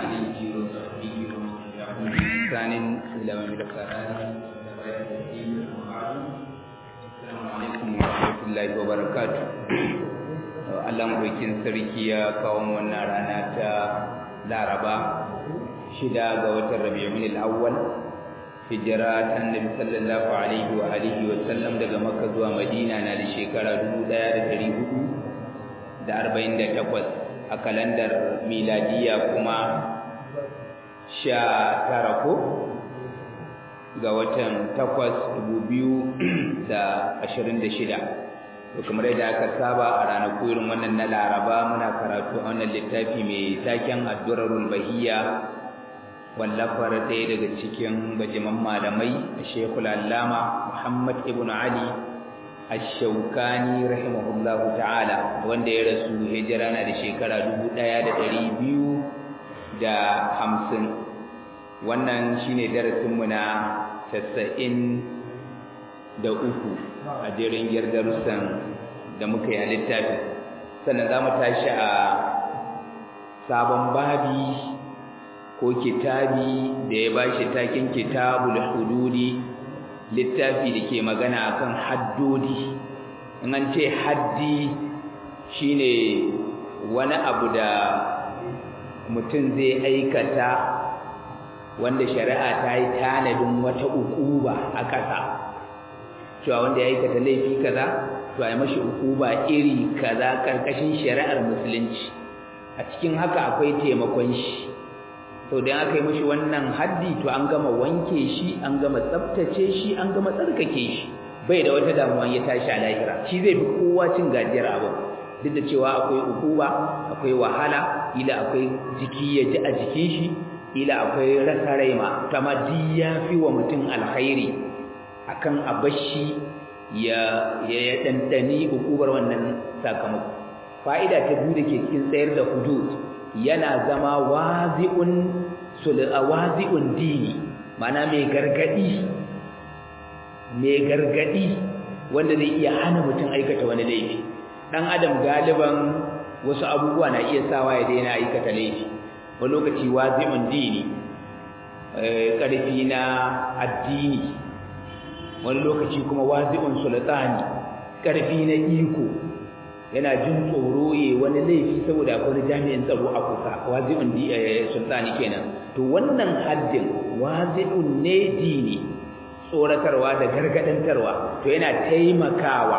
عليه وصحبه ومن تبعهم بإحسان إلى يوم القرار السلام عليكم ورحمة الله وبركاته Allah maɗaukin sarki ya kawo wannan rana ta Laraba shida ga watan Rabiul Awwal hijira ta Annabi sallallahu alaihi wa alihi wa sallam daga Makka zuwa Madina na da shekara 1448 a kalandar miladiya kuma sha tara ko ga watan takwas dubu biyu da ashirin da shida to kamar yadda aka saba a ranaku irin wannan na laraba muna karatu a wannan littafi mai taken addurarul bahiya wallafar ɗaya daga cikin bajiman malamai a shekul allama muhammad ibn ali ash-shawkani rahimahullahu ta'ala wanda ya rasu hijira na da shekara dubu ɗaya da ɗari biyu da hamsin wannan shine darasinmu na tasa'in da uku a jerin darussan da muka yi a littafin sannan za mu tashi a sabon babi ko kitabi da ya ba shi takin kitabul hududi littafi da ke magana akan haddodi in an ce haddi shine wani abu da mutum zai aikata wanda shari'a ta yi tanadin wata ukuba a ƙasa cewa wanda ya aikata laifi kaza to ai mashi ukuba iri kaza karkashin shari'ar musulunci a cikin haka akwai taimakon shi to dan aka yi mashi wannan haddi to an gama wanke shi an gama tsaftace shi an gama tsarkake shi bai da wata damuwa ya tashi a lahira shi zai fi kowa cin gajiyar abu duk da cewa akwai ukuba akwai wahala ila akwai jiki ya ji a jikin shi ila akwai rasa rai ma kama ya fi wa mutum alkhairi akan abashi ya ya dandani ukubar wannan sakamako fa'ida ta biyu da ke cikin tsayar da hudud yana zama wazi'un wazi'un dini mana mai gargadi mai gargadi wanda zai iya hana mutum aikata wani laifi dan adam galiban wasu abubuwa na iya sawa ya daina aikata laifi wani lokaci wazi'un dini ƙarfi na addini wani lokaci kuma wazi'un sultani ƙarfi na iko yana jin tsoro ya wani laifi saboda akwai jami'in tsaro a kusa wazi'un sultani kenan to wannan haddin wazi'un ne dini tsoratarwa da gargadantarwa to yana taimakawa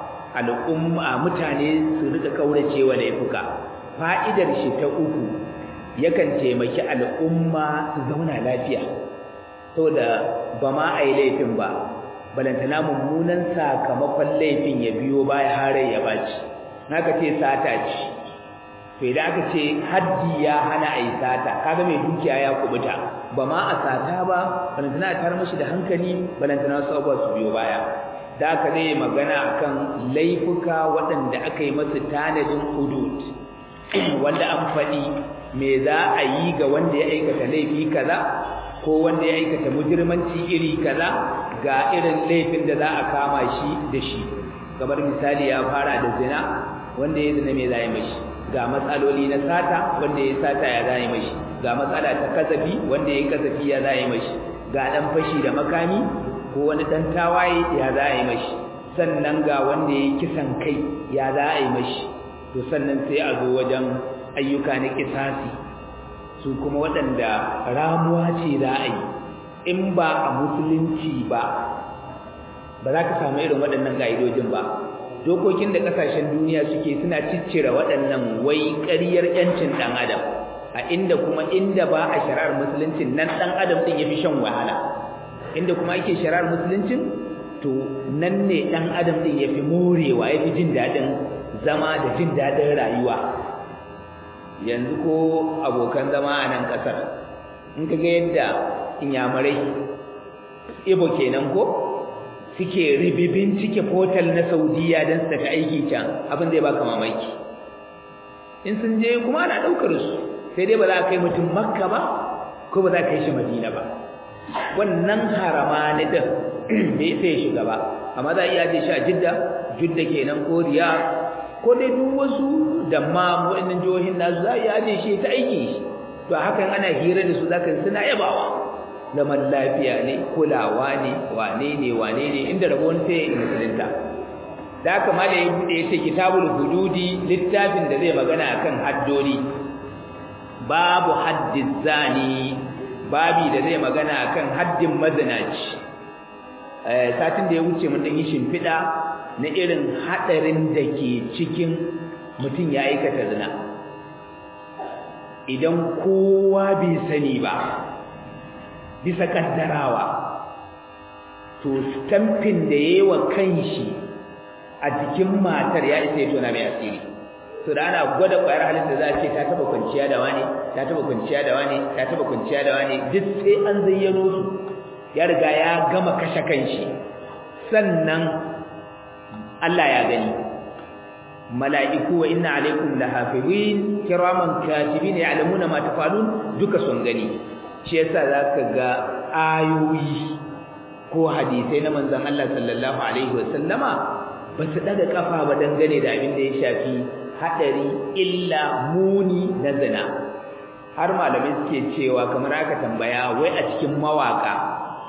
al'umma mutane su rika kauracewa laifuka fa'idar shi ta uku yakan taimaki al'umma su zauna lafiya saboda ba ma a yi laifin ba balantana mummunan sakamakon laifin ya biyo baya hare ya baci naka ce sata ce to idan aka ce haddi ya hana a yi sata kaga mai dukiya ya kubuta ba ma a sata ba balantana a tar mashi da hankali balantana wasu abubuwa su biyo baya da aka zai magana akan laifuka waɗanda aka yi masu tanadin hudud wanda an faɗi me za a yi ga wanda ya aikata laifi kaza ko wanda ya aikata mujirmanci iri kaza ga irin laifin da za a kama shi da shi kamar misali ya fara da zina wanda ya zina me za yi mashi ga matsaloli na sata wanda ya sata ya za yi mashi ga matsala ta kasafi wanda ya kasafi ya za yi mashi ga dan fashi da makami ko wani dan tawaye ya za yi mashi sannan ga wanda ya kisan kai ya za yi mashi to sannan sai a zo wajen ayyuka na kisasi su kuma waɗanda ramuwa ce za a yi in ba a musulunci ba ba za ka samu irin waɗannan ƙa'idojin ba dokokin da ƙasashen duniya suke suna ciccire waɗannan wai ƙaryar ƴancin ɗan adam a inda kuma inda ba a shari'ar musuluncin nan ɗan adam ɗin ya fi shan wahala inda kuma ake shari'ar musuluncin to nan ne ɗan adam ɗin ya fi morewa ya fi jin daɗin zama da jin daɗin rayuwa yanzu ko abokan zama a nan ƙasar in ka ga yadda inyamurai ibo kenan ko suke ribibin cike portal na saudiya don su tafi aiki can abin zai baka mamaki in sun je kuma ana ɗaukar su sai dai ba za a kai mutum makka ba ko ba za a kai shi madina ba wannan harama ne ɗin bai sai shiga ba amma za a iya je shi a jidda jidda kenan ko riyadh ko dai duk wasu da ma waɗannan jihohin nasu za a yi aje shi ta aiki to hakan ana hira da su zaka suna yabawa zaman lafiya ne kulawa ne wane ne wane ne inda rabon sai musulunta da haka ma da ya bude yace kitabul hududi littafin da zai magana akan haddori babu haddiz zani babi da zai magana akan haddin mazinaci eh satin da ya wuce mun dan yi shimfida na irin hadarin da ke cikin mutum ya aikata zina idan kowa bai sani ba bisa kaddarawa to stamping da yayi wa kanshi a jikin matar ya isa ya tona mai asiri to da ana gwada kwayar halin da za a ce ta taba kwanciya da wani ta taba kwanciya da wani ta taba kwanciya da wani duk sai an zayyano su ya riga ya gama kashe kanshi sannan Allah ya gani mala'iku wa inna alaikum lahafizin kiraman katibin ya'lamuna ma tafalun duka sun gani shi yasa zaka ga ayoyi ko hadisai na manzon Allah sallallahu alaihi wasallama ba su daga kafa ba dangane da abin da ya shafi hadari illa muni na zina har malamai suke cewa kamar aka tambaya wai a cikin mawaka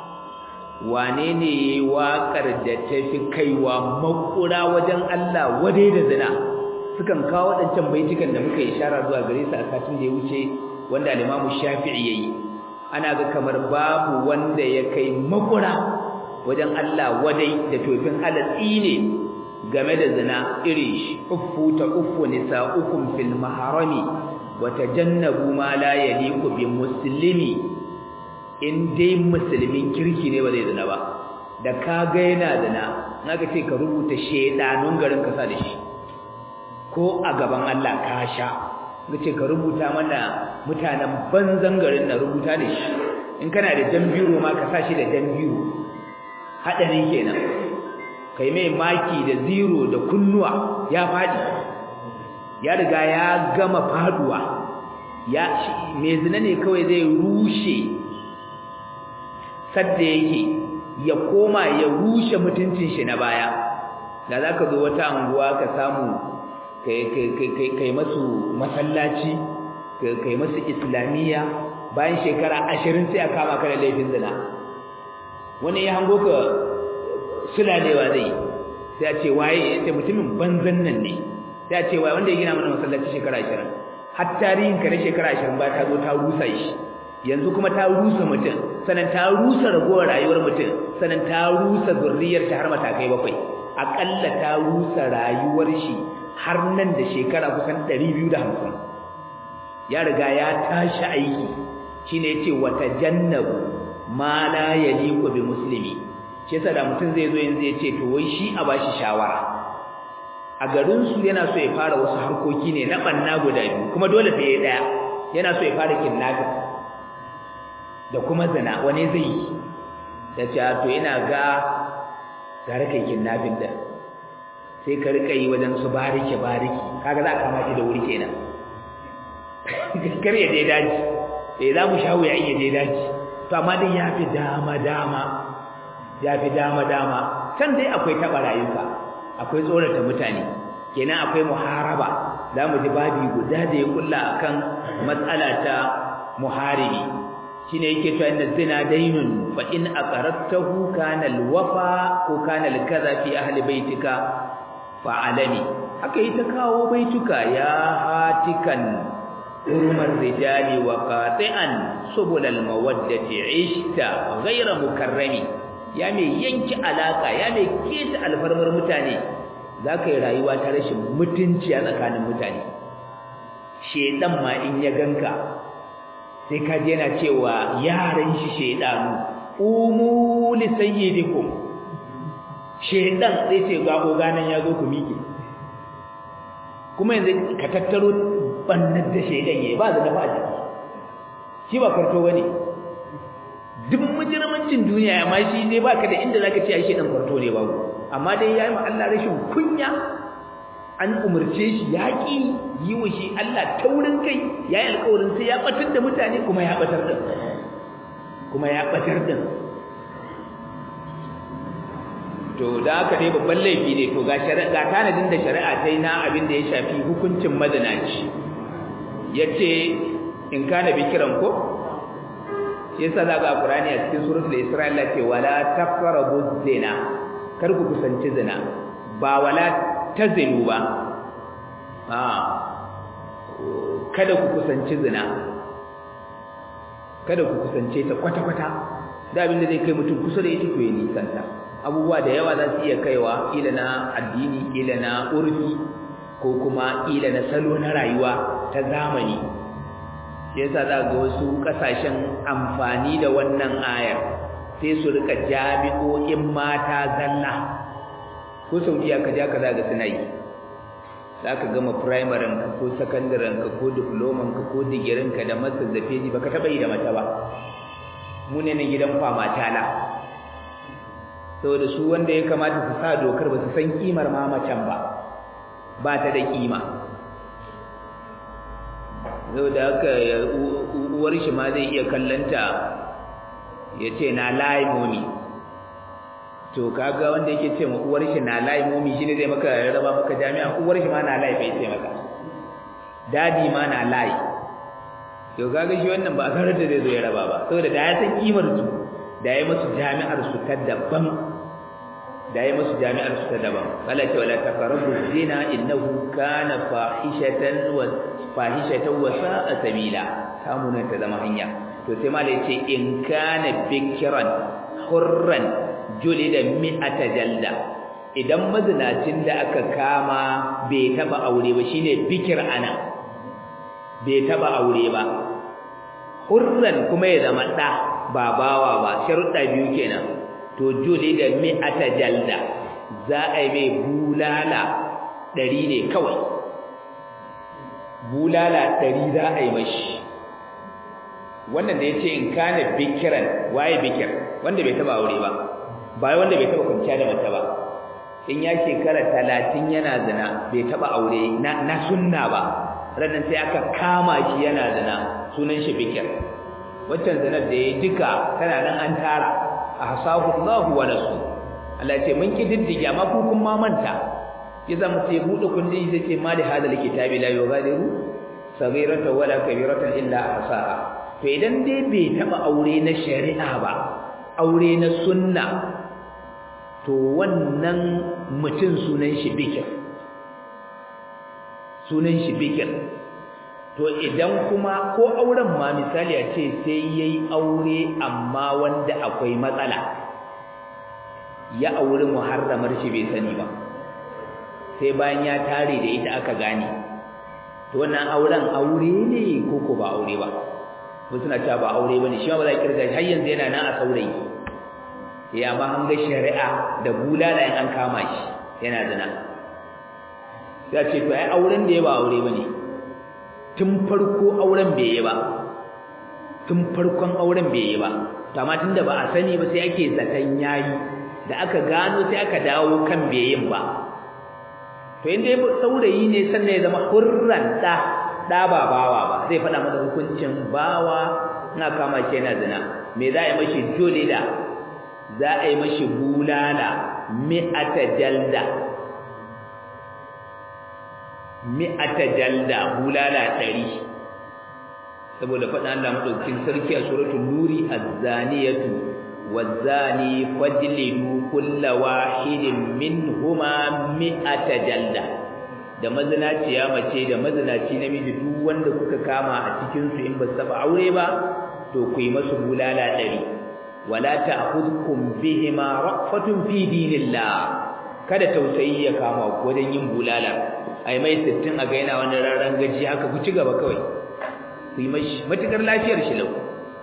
wane ne yayi waƙar da ta fi kaiwa makura wajen Allah wadai da zina sukan kawo waɗancan baitukan da muka ishara zuwa gare su a satin da ya wuce wanda al-Imam Shafi'i yayi ana ga kamar babu wanda ya kai makura wajen Allah wadai da tofin alatsi ne game da zina irin shi uffu ta uffu nisa'ukum fil maharami wa tajannabu ma la yaliqu bi muslimi in dai musulmin kirki ne ba zai zina ba da ka ga yana zina naga ce ka rubuta shedanun garin kasa da shi ko a gaban Allah ka sha nace ka rubuta mana mutanen banzan garin na rubuta da shi in kana da jambiro ma ka sa shi da jambiro hadari kenan kai mai maki da zero da kunnuwa ya fadi ya riga ya gama faduwa ya me zina ne kawai zai rushe sadda yake ya koma ya rushe mutuncin shi na baya da zaka zo wata anguwa ka samu kai kai kai masu masallaci kai masu islamiyya bayan shekara 20 sai a kama ka da laifin zina wani ya hango ka sulalewa zai sai a ce waye sai mutumin banzan nan ne sai a ce waye wanda ya gina mana masallaci shekara 20 har tarihin ka na shekara 20 ba ta zo ta rusa shi yanzu kuma ta rusa mutum sannan ta rusa ragowar rayuwar mutum sannan ta rusa zurriyar ta har matakai bakwai akalla ta rusa rayuwar shi har nan da shekara kusan 250 ya riga ya tashi aiki shine yace wata jannabu ma la yaliqu bi muslimi shi yasa da mutum zai zo yanzu yace to wai shi a bashi shawara a garin su yana so ya fara wasu harkoki ne na banna guda biyu kuma dole sai ya daya yana so ya fara kidnapping da kuma zina wani zai yi ya ce to ina ga tare kai kidnapping da sai ka rika yi wajen su bariki bariki kaga za ka mace da wuri kenan kar ya dai daji eh za mu shawo ya iya dai daji to amma dai ya fi dama dama ya fi dama dama can dai akwai taɓa rayuka akwai tsorata mutane kenan akwai muharaba za mu ji babi guda da ya kulla akan matsala ta muharibi shine yake cewa inna zina dainun fa in aqarratahu kana alwafa ko kana alkaza fi ahli baitika fa alami haka ita kawo baituka ya hatikan urumar rijali wa qati'an subul almawaddati ishta ghayra mukarrami ya mai yanki alaka ya mai keta alfarmar mutane zaka yi rayuwa ta rashin mutunci a tsakanin mutane shedan ma in ya ganka sai ka ji yana cewa yaran shi shedanu umu li sayyidikum shedan sai ce ga oganan ya zo ku miƙe kuma yanzu ka tattaro bannar da shedan yayi ba da dafa a jiki shi ba kwarto bane duk mujirmancin duniya amma shi dai baka da inda zaka ce ai shedan kwarto ne babu amma dai yayi ma Allah rashin kunya an umurce shi yaƙi yi wa shi Allah taurin kai ya yi alƙawarin sai ya ɓatar da mutane kuma ya ɓatar da kuma ya ɓatar da to da aka dai babban laifi ne to ga ga tanadin da shari'a ta yi na abin da ya shafi hukuncin madanaci ya ce in kana bikiran ko yasa daga Qur'ani a cikin suratul Isra Allah ce wala taqrabu zina kar ku kusanci zina ba wala tazinu ba a kada ku kusanci zina kada ku kusance ta kwata-kwata da abin da zai kai mutum kusa da ita to ya nisanta abubuwa da yawa za su iya kaiwa ila na addini ila na urfi ko kuma ila na salo na rayuwa ta zamani shi yasa za ga wasu kasashen amfani da wannan ayar sai su rika jami'o'in mata zalla ko saudiya ka ja ka za ga suna yi za ka gama primaren ka ko sakandaren ka ko diploman ka ko digirin ka da master da feji baka taba yi da mata ba mu ne nan gidan fama tala saboda su wanda ya kamata su sa dokar ba su san kimar ma macen ba ba ta da kima saboda haka uwar shi ma zai iya kallanta ya ce na layi momi to kaga wanda yake ce ma uwar shi na layi momi shine zai maka raba maka jami'a uwar shi ma na layi bai ce maka dadi ma na layi to kaga shi wannan ba a sanar da zai zo ya raba ba saboda da ya san kimar su da ya musu jami'ar su ta daban da ya musu jami'ar su ta daban Allah ce wala taqrabu zina innahu kana fahishatan wa fahishatan wa sa'a sabila kamunan ta zama hanya to sai malai ce in kana bikran hurran julida mi'ata jalda idan mazinacin da aka kama bai taba aure ba shine bikir ana bai taba aure ba hurran kuma ya zama da ba bawa ba sharuɗa biyu kenan to julida mi'ata jalda za a yi mai bulala ɗari ne kawai bulala ɗari za a yi mashi wannan da ya ce in kana bikiran waye bikir wanda bai taba aure ba ba wanda bai taba kwanciya da mace ba in ya shekara talatin yana zina bai taba aure na, na sunna ba ranar sai aka kama shi yana zina sunan shi bikir waccan zinar da ya duka tana nan an tara a hasahu Allahu wa nasu Allah ce mun kididdige amma ku kun ma manta ya zama sai bude kundin sai ce ma da hadal kitabi la yughadiru saghiratan wala kabiratan illa ahsaha to idan dai bai taba aure na shari'a ba aure na sunna to wannan mutum sunan shi bikir sunan shi bikir to idan kuma ko auren ma misali a ce sai yayi aure amma wanda akwai matsala ya auri muharramar shi bai sani ba sai bayan ya tare da ita aka gane to wannan auren aure ne ko ko ba aure ba wasu suna cewa ba aure bane shi ma ba za kirga har yanzu yana nan a saurayi ya ma an ga shari'a da bulala in an kama shi yana zina sai ce to ai auren da ya ba aure bane tun farko auren bai yi ba tun farkon auren bai yi ba to amma tunda ba a sani ba sai ake zaton yayi da aka gano sai aka dawo kan bai yin ba to inda ya saurayi ne sannan ya zama hurran da da ba bawa ba zai faɗa masa hukuncin bawa ina kama shi yana zina me za a yi mashi dole da za a yi mashi bulala mi'ata jalda mi'ata jalda bulala ɗari saboda faɗa Allah madaukakin sarki a suratul nuri az-zaniyatu waz-zani fajlidu kulla wahidin minhuma mi'ata jalda da mazinaciya mace da mazinaci namiji duk wanda kuka kama a cikin su in ba su taba aure ba to ku yi masu bulala ɗari wala ta'khudhukum bihima ra'fatun fi dinillah kada tausayi ya kama ku wajen yin bulala ai mai sittin a ga yana wani raran gaji haka ku ci gaba kawai ku yi mashi matukar lafiyar shi lau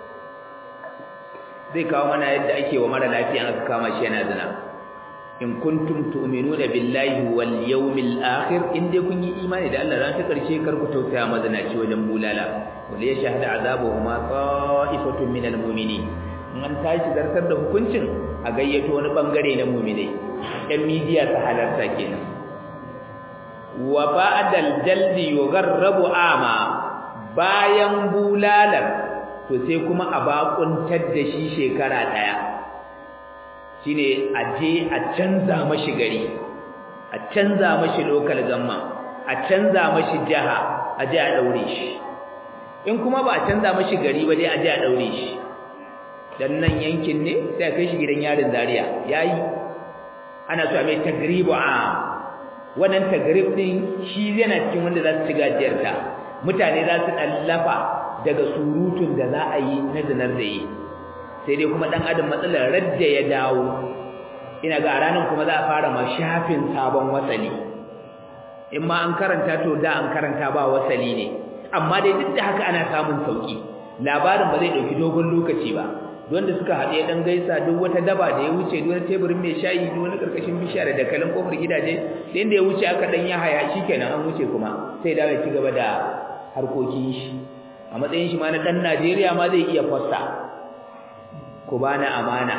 zai kawo mana yadda ake wa mara lafiya aka kama shi yana zina in kuntum tu'minuna billahi wal yawmil akhir in dai kun yi imani da Allah ran ta karshe kar ku tausaya mazinaci wajen bulala wal yashhadu azabuhuma ta'ifatun minal mu'minin in an tashi zartar da hukuncin a gayyato wani bangare na mu'minai ɗan midiya ta halarta kenan wa ba'dal jaldi yugharrabu ama bayan bulalar to sai kuma a bakuntar da shi shekara daya shine a je a canza mashi gari a canza mashi local gamma a canza mashi jaha a je a daure shi in kuma ba a canza mashi gari ba dai a je a daure shi dan nan yankin ne sai a kai shi gidan yarin Zaria yayi ana so a mai tagribu a wannan tagrib din shi yana cikin wanda za su ci gajiyar ta mutane za su dallafa daga surutun da za a yi na zinar da yi sai dai kuma dan adam matsalar radda ya dawo ina ga ranar kuma za a fara ma shafin sabon wasali in ma an karanta to da an karanta ba wasali ne amma dai duk da haka ana samun sauki labarin ba zai dauki dogon lokaci ba wanda suka haɗe dan gaisa duk wata daba da ya wuce duk wani teburin mai shayi duk wani karkashin bishiya da dakalin kofar gidaje da inda ya wuce aka dan ya haya shikenan an wuce kuma sai da ya ci gaba da harkokin shi a matsayin shi ma na dan Najeriya ma zai iya fassa ku bana amana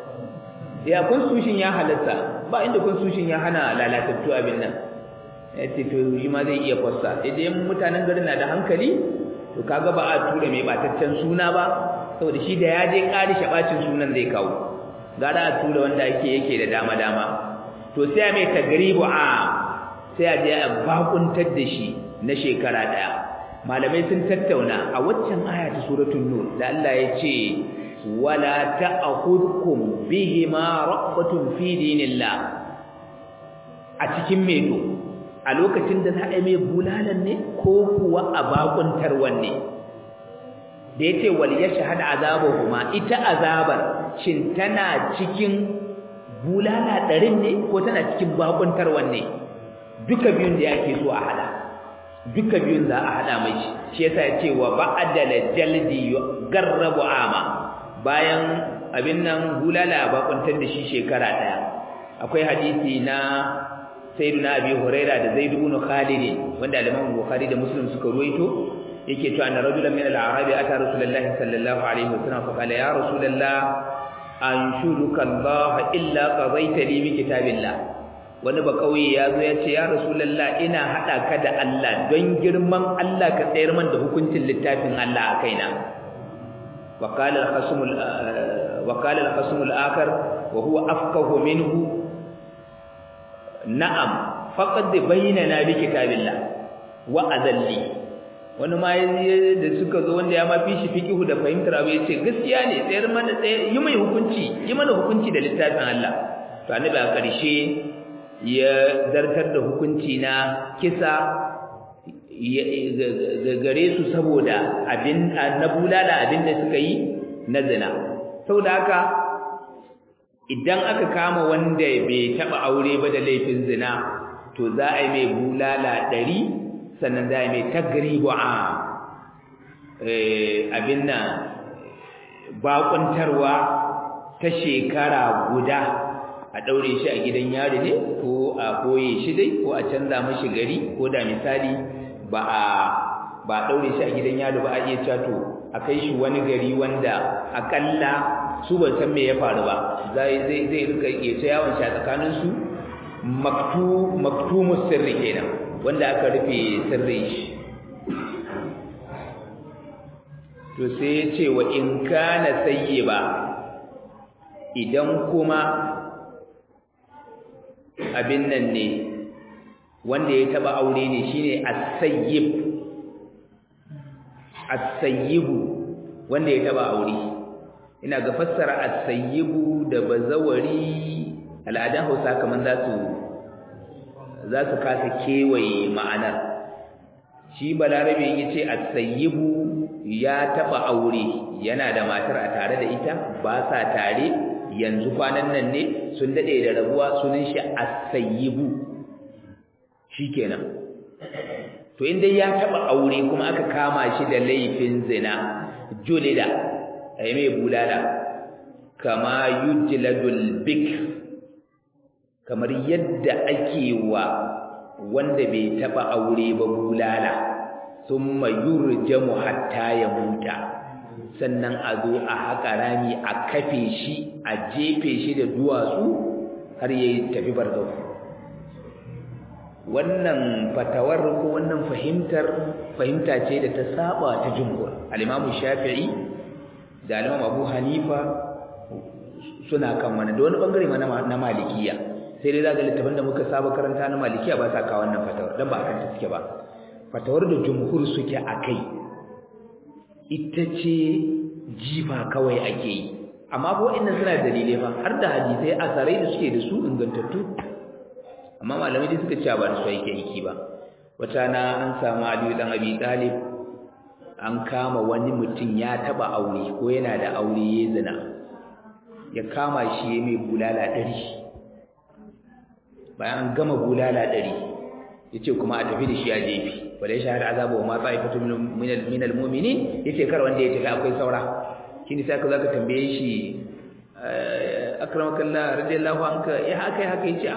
ya constitution ya halatta ba inda constitution ya hana lalatattu abin nan yace to shi ma zai iya fassa idan mutanen garin na da hankali to kaga ba a tura mai bataccen suna ba saboda shi da ya je ƙari shabacin sunan zai kawo gara a tura wanda yake yake da dama dama to sai mai tagribu a sai a je a bakuntar da shi na shekara daya malamai sun tattauna a waccan aya ta suratul nur da Allah ya ce wala ta'khudhukum bihima raqbatun fi dinillah a cikin medo a lokacin da za a yi mai bulalan ne ko kuwa a bakuntar wanne da yace wal yashhad azabuhuma ita azabar shin tana cikin bulala ɗarin ne ko tana cikin bakuntar wanne duka biyun da yake so a hada duka biyun za a hada mai shi yasa yace wa ba'dal jaldi garrabu ama bayan abin nan bulala bakuntar da shi shekara daya akwai hadisi na sayyidina abi huraira da zaid ibn khalid wanda al-imam bukhari da muslim suka ruwaito yake cewa anna rajulan min al-a'rab ata rasulullahi sallallahu alaihi wasallam fa qala ya rasulullah anshuduka allah illa qadaita li bi kitabillah wani ba kauye ya zo ya ce ya rasulullah ina hada ka da Allah don girman Allah ka tsayar man da hukuncin littafin Allah a kaina wa qala al-khasm wa qala al-khasm al-akhar wa huwa afqahu minhu na'am faqad bayyana bi kitabillah wa adalli wani ma da suka zo wanda ya ma fi shi fiqihu da fahimtar abu yace gaskiya ne tsayar mana tsaye yi mai hukunci yi mana hukunci da littafin Allah to annabi a ƙarshe ya zartar da hukunci na kisa gare su saboda abin na bulala abin da suka yi na zina saboda haka idan aka kama wanda bai taba aure ba da laifin zina to za a yi mai bulala ɗari sannan za a yi mai tagribu a abin nan bakuntarwa ta shekara guda a ɗaure shi a gidan yari ne ko a koye shi dai ko a canza mashi gari ko da misali ba a ba a ɗaure shi a gidan yari ba a iya cato a kai shi wani gari wanda akalla su ban san me ya faru ba zai zai zai rika yace yawon shi a tsakanin su maktu maktumus sirri kenan wanda aka rufe sirrin shi to sai ya ce wa in kana sayyiba idan kuma abin nan ne wanda ya taba aure ne shine as-sayyib as-sayyibu wanda ya taba aure ina ga fassara as-sayyibu da bazawari al'adan Hausa kaman za su za su kasa kewaye ma'anar shi balarabe yace as-sayyibu ya taba aure yana da matar a tare da ita ba sa tare yanzu kwanan nan ne sun dade da rabuwa sunan shi as-sayyibu shikenan to inda ya taba aure kuma aka kama shi da laifin zina julida ai mai bulala kama yujladul bik kamar yadda ake wa wanda bai taba aure ba bulala thumma yurjamu hatta ya muta sannan a zo a haƙa rami a kafe shi a jefe shi da duwatsu har yayi tafi barzau wannan fatawar ko wannan fahimtar fahimta ce da ta saba ta jumhur al-Imam Shafi'i da al-Imam Abu Hanifa suna kan wannan da wani bangare ma na Malikiya sai dai zaka littafin da muka saba karanta na Malikiya ba sa kawo wannan fatawar dan ba kan ta suke ba fatawar da jumhur suke akai ita ce jifa kawai ake yi amma ko inda suna dalilai fa har da hadisai asarai da suke da su ingantattu amma malamai dai suka ce ba da su yake aiki ba wata na an samu Aliyu dan Abi Talib an kama wani mutum ya taba aure ko yana da aure ya zina ya kama shi ya mai bulala ɗari bayan an gama bulala ɗari ya ce kuma a tafi da shi a jefi wale shahar azaba wa matsa ifatu min almumini ya ce kar wanda ya tafi akwai saura shi ne sai ka zaka tambaye shi akramakallah radiyallahu anka ya haka ya haka ya ce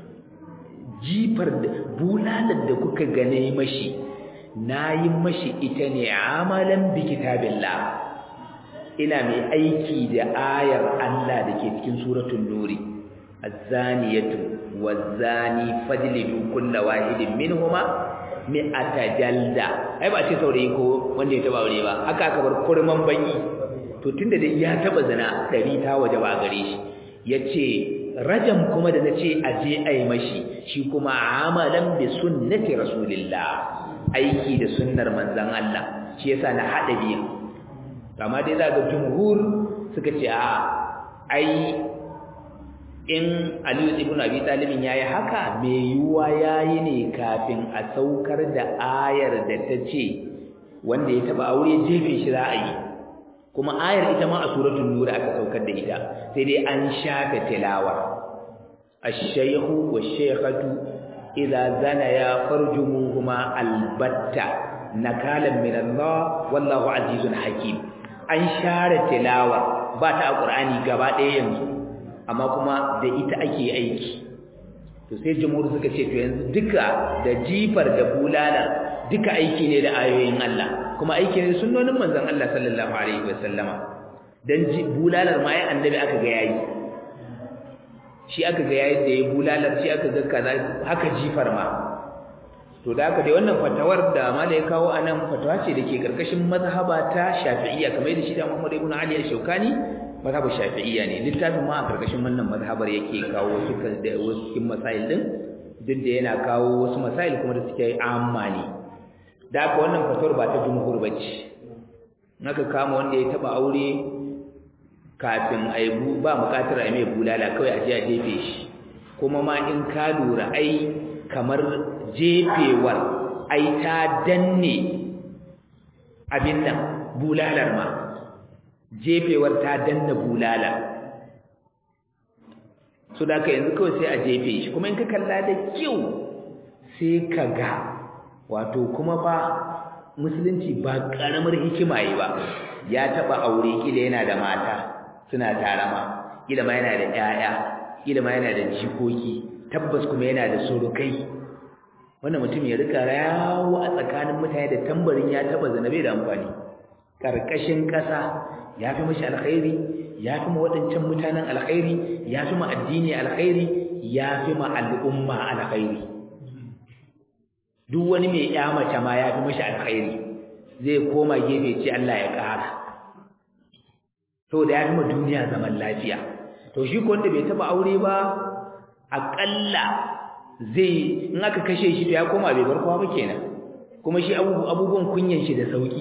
jifar da bulalar da kuka gane mashi na yi mashi ita ne amalan bi kitabillah ina mai aiki da ayar Allah da ke cikin suratul nuri az-zaniyatu waz-zani fajlidu kulla wahidin minhuma mi'ata jalda ai ba ce saurayi ko wanda ya taba aure ba haka aka bar kurman banyi to tunda dai ya taba zina dari ta waje ba gare shi yace rajam kuma da nace aje ai mashi shi kuma amalan bi sunnati rasulillah aiki da sunnar manzon Allah shi yasa na hada biyu amma dai za ga jumhur suka ce a ai in Aliyu ibn Abi Talib yayi haka me yuwa yayi ne kafin a saukar da ayar da ta ce wanda ya taba aure jefe shi za a yi kuma ayar ita ma a suratul nur aka saukar da ita sai dai an shafe tilawa ash-shaykhu wash-shaykhatu idza zanaya farjumuhuma albatta nakalan min Allah wallahu azizun hakim an share tilawa ba ta alqur'ani gaba ɗaya yanzu amma kuma da ita ake aiki to sai jumhur suka ce to yanzu duka da jifar da bulala duka aiki ne da ayoyin Allah kuma aiki ne sunnonin manzon Allah sallallahu alaihi wasallama dan bulalar ma ai annabi aka ga yayi shi aka ga yayi da yayi bulalar shi aka ga kaza haka jifar ma to da haka dai wannan fatawar da malai kawo anan fatawa ce dake karkashin mazhaba ta Shafi'iyya kamar da shi da Muhammad ibn Ali al-Shawkani mazhabar Shafi'iyya ne littafin ma a karkashin wannan mazhabar yake kawo wasu da wasu cikin masail din duk da yana kawo wasu masail kuma da suke amma ne da haka wannan fatawar ba ta jumhur bace naka kama wanda ya taba aure kafin aibu ba bukatar ai mai bulala kawai a je a jefe shi kuma ma in ka lura ai kamar jefewar ai ta danne abin nan bulalar ma jefewar ta danna bulala so da ka yanzu kawai sai a jefe shi kuma in ka kalla da kyau sai ka ga wato kuma ba musulunci ba karamar hikima yi ba ya taba aure kila yana da mata suna tarama kila ma yana da 'ya'ya, kila ma yana da jikoki tabbas kuma yana da surukai wannan mutum ya rika yawo a tsakanin mutane da tambarin ya taba zanabe da amfani karkashin ƙasa ya fi mashi alkhairi ya fi ma waɗancan mutanen alkhairi ya fi ma addini alkhairi ya fi ma al'umma alkhairi duk wani mai ya mace ma ya fi mashi alkhairi zai koma gefe ce Allah ya ƙara to da ya fi ma duniya zaman lafiya to shi ko wanda bai taɓa aure ba aƙalla zai in aka kashe shi to ya koma bai bar kowa ba kenan kuma shi abubuwan kunyan shi da sauki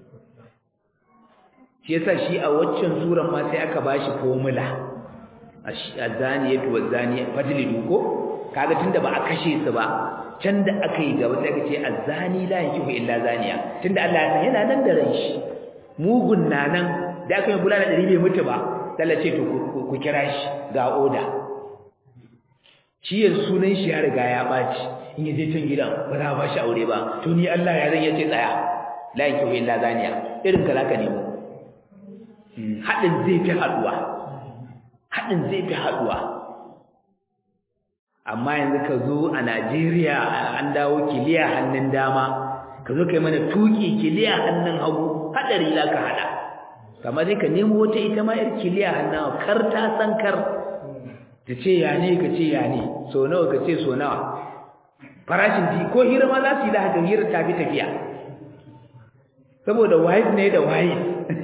shi yasa shi a waccan suran ma sai aka bashi formula azaniyatu wazani fajlidu ko kaga tunda ba a kashe su ba can da aka yi gaba sai aka ce azani la yankihu illa zaniya tunda Allah ya san yana nan da ran shi mugun na nan da aka yi bulala dari bai mutu ba Allah ce to ku kira shi ga oda shi yanzu sunan shi ya riga ya baci in yaje can gidan ba za ba shi aure ba to ni Allah ya zan yace tsaya la yankihu illa zaniya irin ka zaka nemo haɗin zai fi haɗuwa haɗin zai fi haɗuwa amma yanzu ka zo a Najeriya an dawo kiliya hannun dama ka zo kai mana tuki kiliya hannun hagu haɗari za ka haɗa kama sai ka nemo wata ita ma yar kiliya hannun kar ta san kar ta ce ya ne ka ce ya ne so nawa ka ce so nawa farashin di ko hira ma za su yi da haka hira ta fi tafiya saboda wahid ne da wahid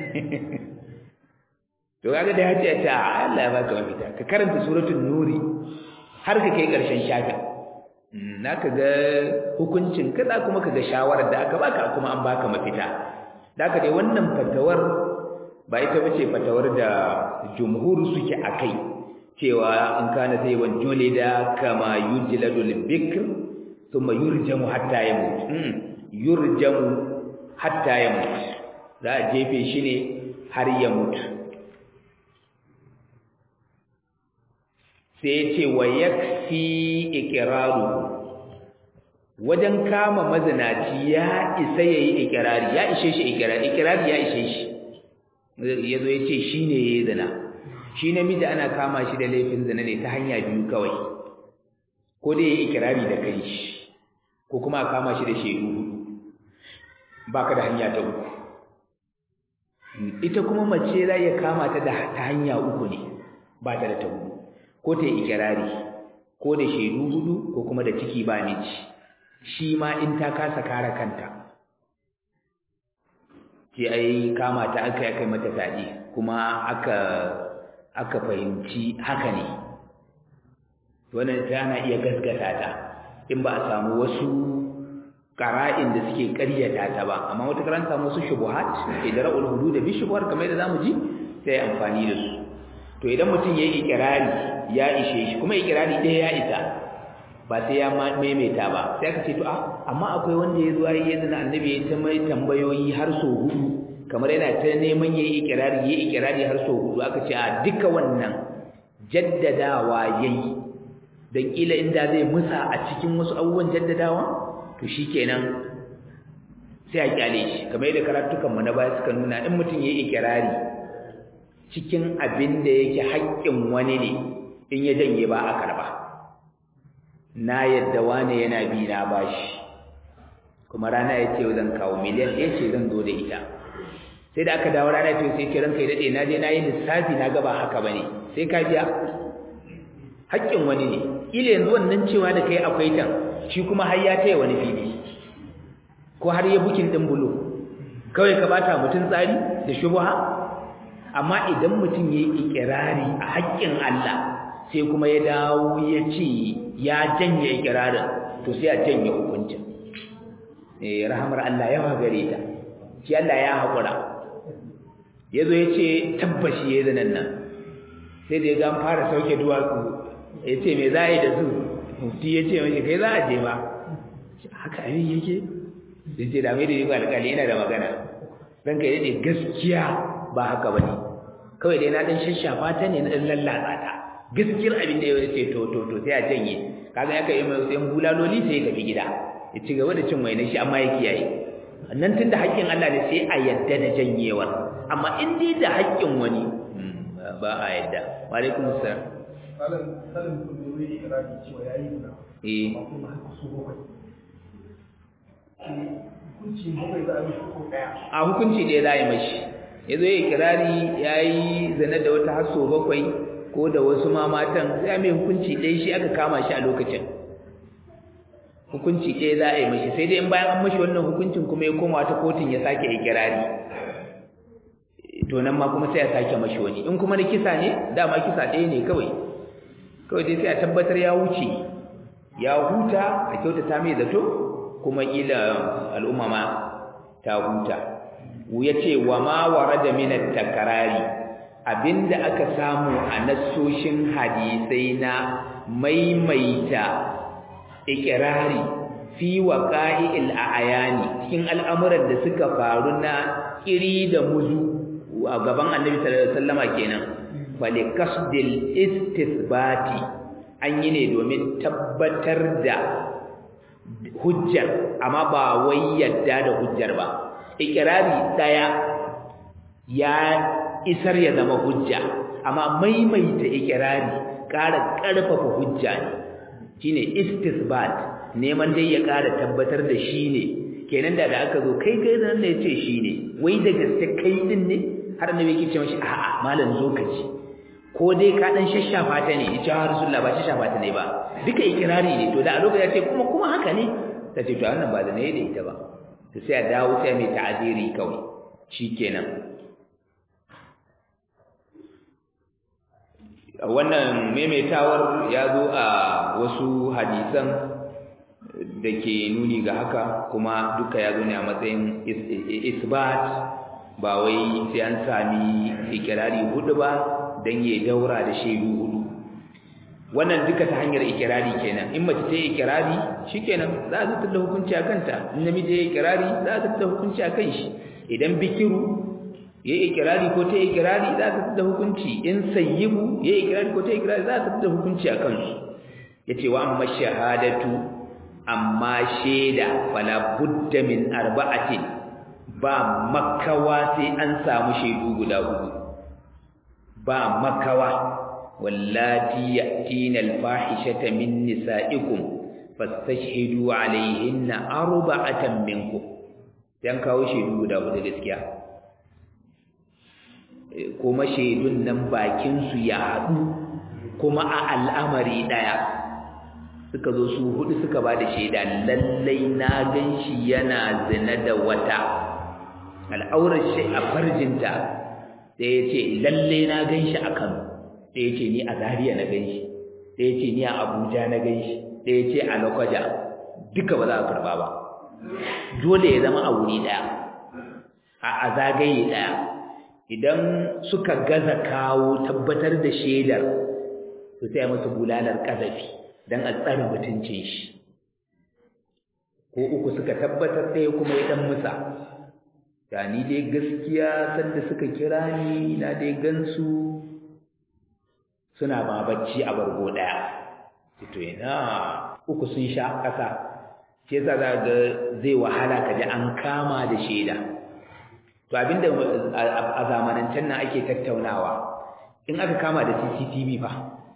to kaga da yace ta Allah ya baka mafita ka karanta suratul nuri har ka kai karshen shafin naka ga hukuncin kaza kuma kaga shawarar da aka baka kuma an baka mafita da haka dai wannan fatawar ba ita bace fatawar da jumhur suke akai cewa in kana sai wan julida kama yujladul bikr thumma yurjamu hatta yamut yurjamu hatta yamut za a jefe shi ne har ya mutu sai ya ce wa yakfi iqraru wajen kama mazinaci ya isa yayi iqrari ya ishe shi iqrari iqrari ya ishe shi yazo ya ce shine yayi zina shi namiji ana kama shi da laifin zina ne ta hanya biyu kawai ko dai yayi iqrari da kai shi ko kuma a kama shi da shedu baka da hanya ta uku ita kuma mace za ya kama ta da ta hanya uku ne ba ta da ta hudu ko ta yi ikirari ko da shaidu hudu ko kuma da ciki ba miji shi ma in ta kasa kare kanta ce ai kama ta aka kai mata tadi kuma aka aka fahimci haka ne wannan tana iya gaskata ta in ba a samu wasu qara'in da suke ƙaryata ta ba amma wata karanta musu shubuhat idra'ul hudud bi shubuhat kamar da zamu ji sai amfani da su to idan mutum yayi ikrari ya ishe shi kuma ikrari ɗaya ya isa ba sai ya maimaita ba sai aka ce to a amma akwai wanda ya zo yayi yadda annabi ya ta mai tambayoyi har so hudu kamar yana ta neman yayi ikrari yayi ikrari har so hudu aka ce a duka wannan jaddadawa yayi dan kila inda zai musa a cikin wasu abubuwan jaddadawa to shikenan sai a kyale shi kamar yadda karatukan mu na baya suka nuna in mutum yayi ikrari cikin abin da yake haƙƙin wani ne in ya janye ba a karba na yadda wani yana bi na bashi kuma rana ya ce zan kawo miliyan ɗaya ce zan zo da ita sai da aka dawo rana ce sai ce ranka ya daɗe na je na yi lissafi na gaba haka ba ne sai ka biya haƙƙin wani ne ila yanzu wannan cewa da kai akwai tan shi kuma har ya taya wani fili ko har ya bukin ɗin bulo kawai ka bata mutum tsari da shubha amma idan mutum ya yi ikirari a haƙƙin Allah sai kuma ya dawo ya ce ya janye ikirarin to sai a janye hukuncin eh rahamar Allah yawa gare ta shi Allah ya haƙura ya zo ya ce tabbashi ya zanen nan sai da ya ga fara sauke duwatsu ya ce me za a yi da su mufti ya ce mashi kai za a je ba haka abin yake da ce da mai da yi alƙali yana da magana ranka ya ce gaskiya ba haka ba ne kawai dai na ɗan shashafa ta ne na ɗan lallatsa ta gaskiyar abin da ya ce to to to sai a janye kaga ya kai mai sayan bulaloli sai ya tafi gida ya ci gaba da cin wainar shi amma ya kiyaye nan tunda haƙƙin Allah ne sai a yadda da janyewar amma in dai da haƙƙin wani ba a yadda wa alaikum assalam malam salim kun da wuri iraki cewa yayi na eh kuma haka so bakwai hukunci bakwai za a yi ko daya a hukunci da ya za a yi mashi ya zo ya kirari ya yi zane da wata haso bakwai ko da wasu ma matan sai mai hukunci ɗaya shi aka kama shi a lokacin hukunci ɗaya za a yi mashi sai dai in bayan an mashi wannan hukuncin kuma ya koma wata kotun ya sake ikirari to nan ma kuma sai a sake mashi wani in kuma na kisa ne dama kisa ɗaya ne kawai kawai dai sai a tabbatar ya wuce ya huta a kyautata mai zato kuma ƙila al'umma ma ta huta ya ce wa ma warada min at-takrari abinda aka samu a nassoshin hadisai na maimaita ikirari fi waqa'i'il a'yani cikin al'amuran da suka faru na kiri da muzu a gaban Annabi sallallahu alaihi wasallama kenan fali kasdil istithbati an yi ne domin tabbatar da hujjar amma ba wai yadda da hujjar ba ikirari daya ya isar ya zama hujja amma maimaita ikirari ƙara ƙarfafa hujja ne shine istisbat neman dai ya ƙara tabbatar da shi ne kenan da da aka zo kai kai nan ne yace shi ne wai da gaske kai din ne har annabi yake ce mashi a'a malam zo ka ci ko dai ka dan shashafa ta ne yace har rasulullah ba shashafa ta ne ba duka ikirari ne to da a lokacin ya ce kuma kuma haka ne ta ce to wannan ba da ne da ita ba to sai a dawo sai mai ta'aziri kawai shikenan wannan maimaitawar ya zo a wasu hadisan da ke nuni ga haka kuma duka ya zo ne a matsayin isbat ba wai sai an sami ikirari hudu ba don ya daura da shaidu hudu wannan duka ta hanyar ikirari kenan in mace ta yi ikirari shikenan za a zartar da hukunci a kanta in namiji ya yi ikirari za a zartar da hukunci a kan shi idan bikiru ya yi ikirari ko ta yi ikirari za a zartar da hukunci in sayyibu ya yi ikirari ko ta yi ikirari za a zartar da hukunci a kansu ya ce wa amma shahadatu amma shaida fala budda min arba'atin ba makawa sai an samu shaidu guda hudu ba makawa wallati ya'tina al-fahishata min nisa'ikum fastashhidu alayhinna arba'atan minkum dan kawo shaidu guda hudu gaskiya kuma shaidun nan bakin su ya haɗu kuma a al'amari daya suka zo su hudu suka ba da shaida lallai na ganshi yana zina da wata al'aurar shi a farjinta sai ya ce lallai na ganshi a Kano sai ya ce ni a Zaria na ganshi sai ya ce ni a Abuja na ganshi sai ya ce a Lokoja duka ba za a karba ba dole ya zama a wuri daya a zagaye daya idan suka gaza kawo tabbatar da shaidar to sai musu bulalar kazafi dan a tsare mutuncin shi ko uku suka tabbatar ɗaya kuma ya dan musa ya ni dai gaskiya sanda suka kira ni na dai gansu suna ba bacci a bargo ɗaya to ina uku sun sha ƙasa shi yasa za ga zai wahala ka ji an kama da shaida to abinda a zamanancen nan ake tattaunawa in aka kama da CCTV fa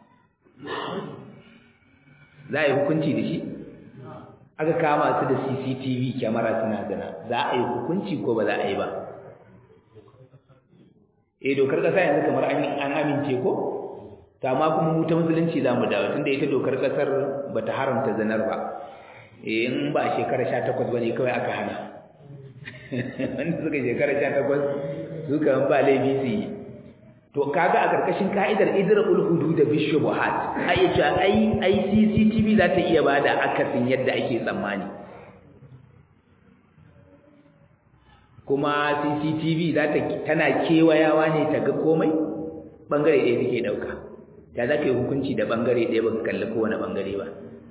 za a yi hukunci da shi aka kama su da CCTV kyamara suna zina za a yi hukunci ko ba za a yi ba eh dokar kasa yanzu kamar an amince ko ta ma kuma mu ta musulunci za mu dawo tunda ita dokar kasar ba ta haramta zinar ba eh in ba shekara 18 bane kawai aka hana wanda suka shekara 18 suka ba laifi su yi to kaga a karkashin ka'idar idra'ul hudud bi shubuhat ai ce ai ai CCTV za ta iya bada akasin yadda ake tsammani kuma CCTV za ta tana kewayawa ne ta ga komai bangare ɗaya take dauka ya za ka yi hukunci da bangare ɗaya baka kalli kowane bangare ba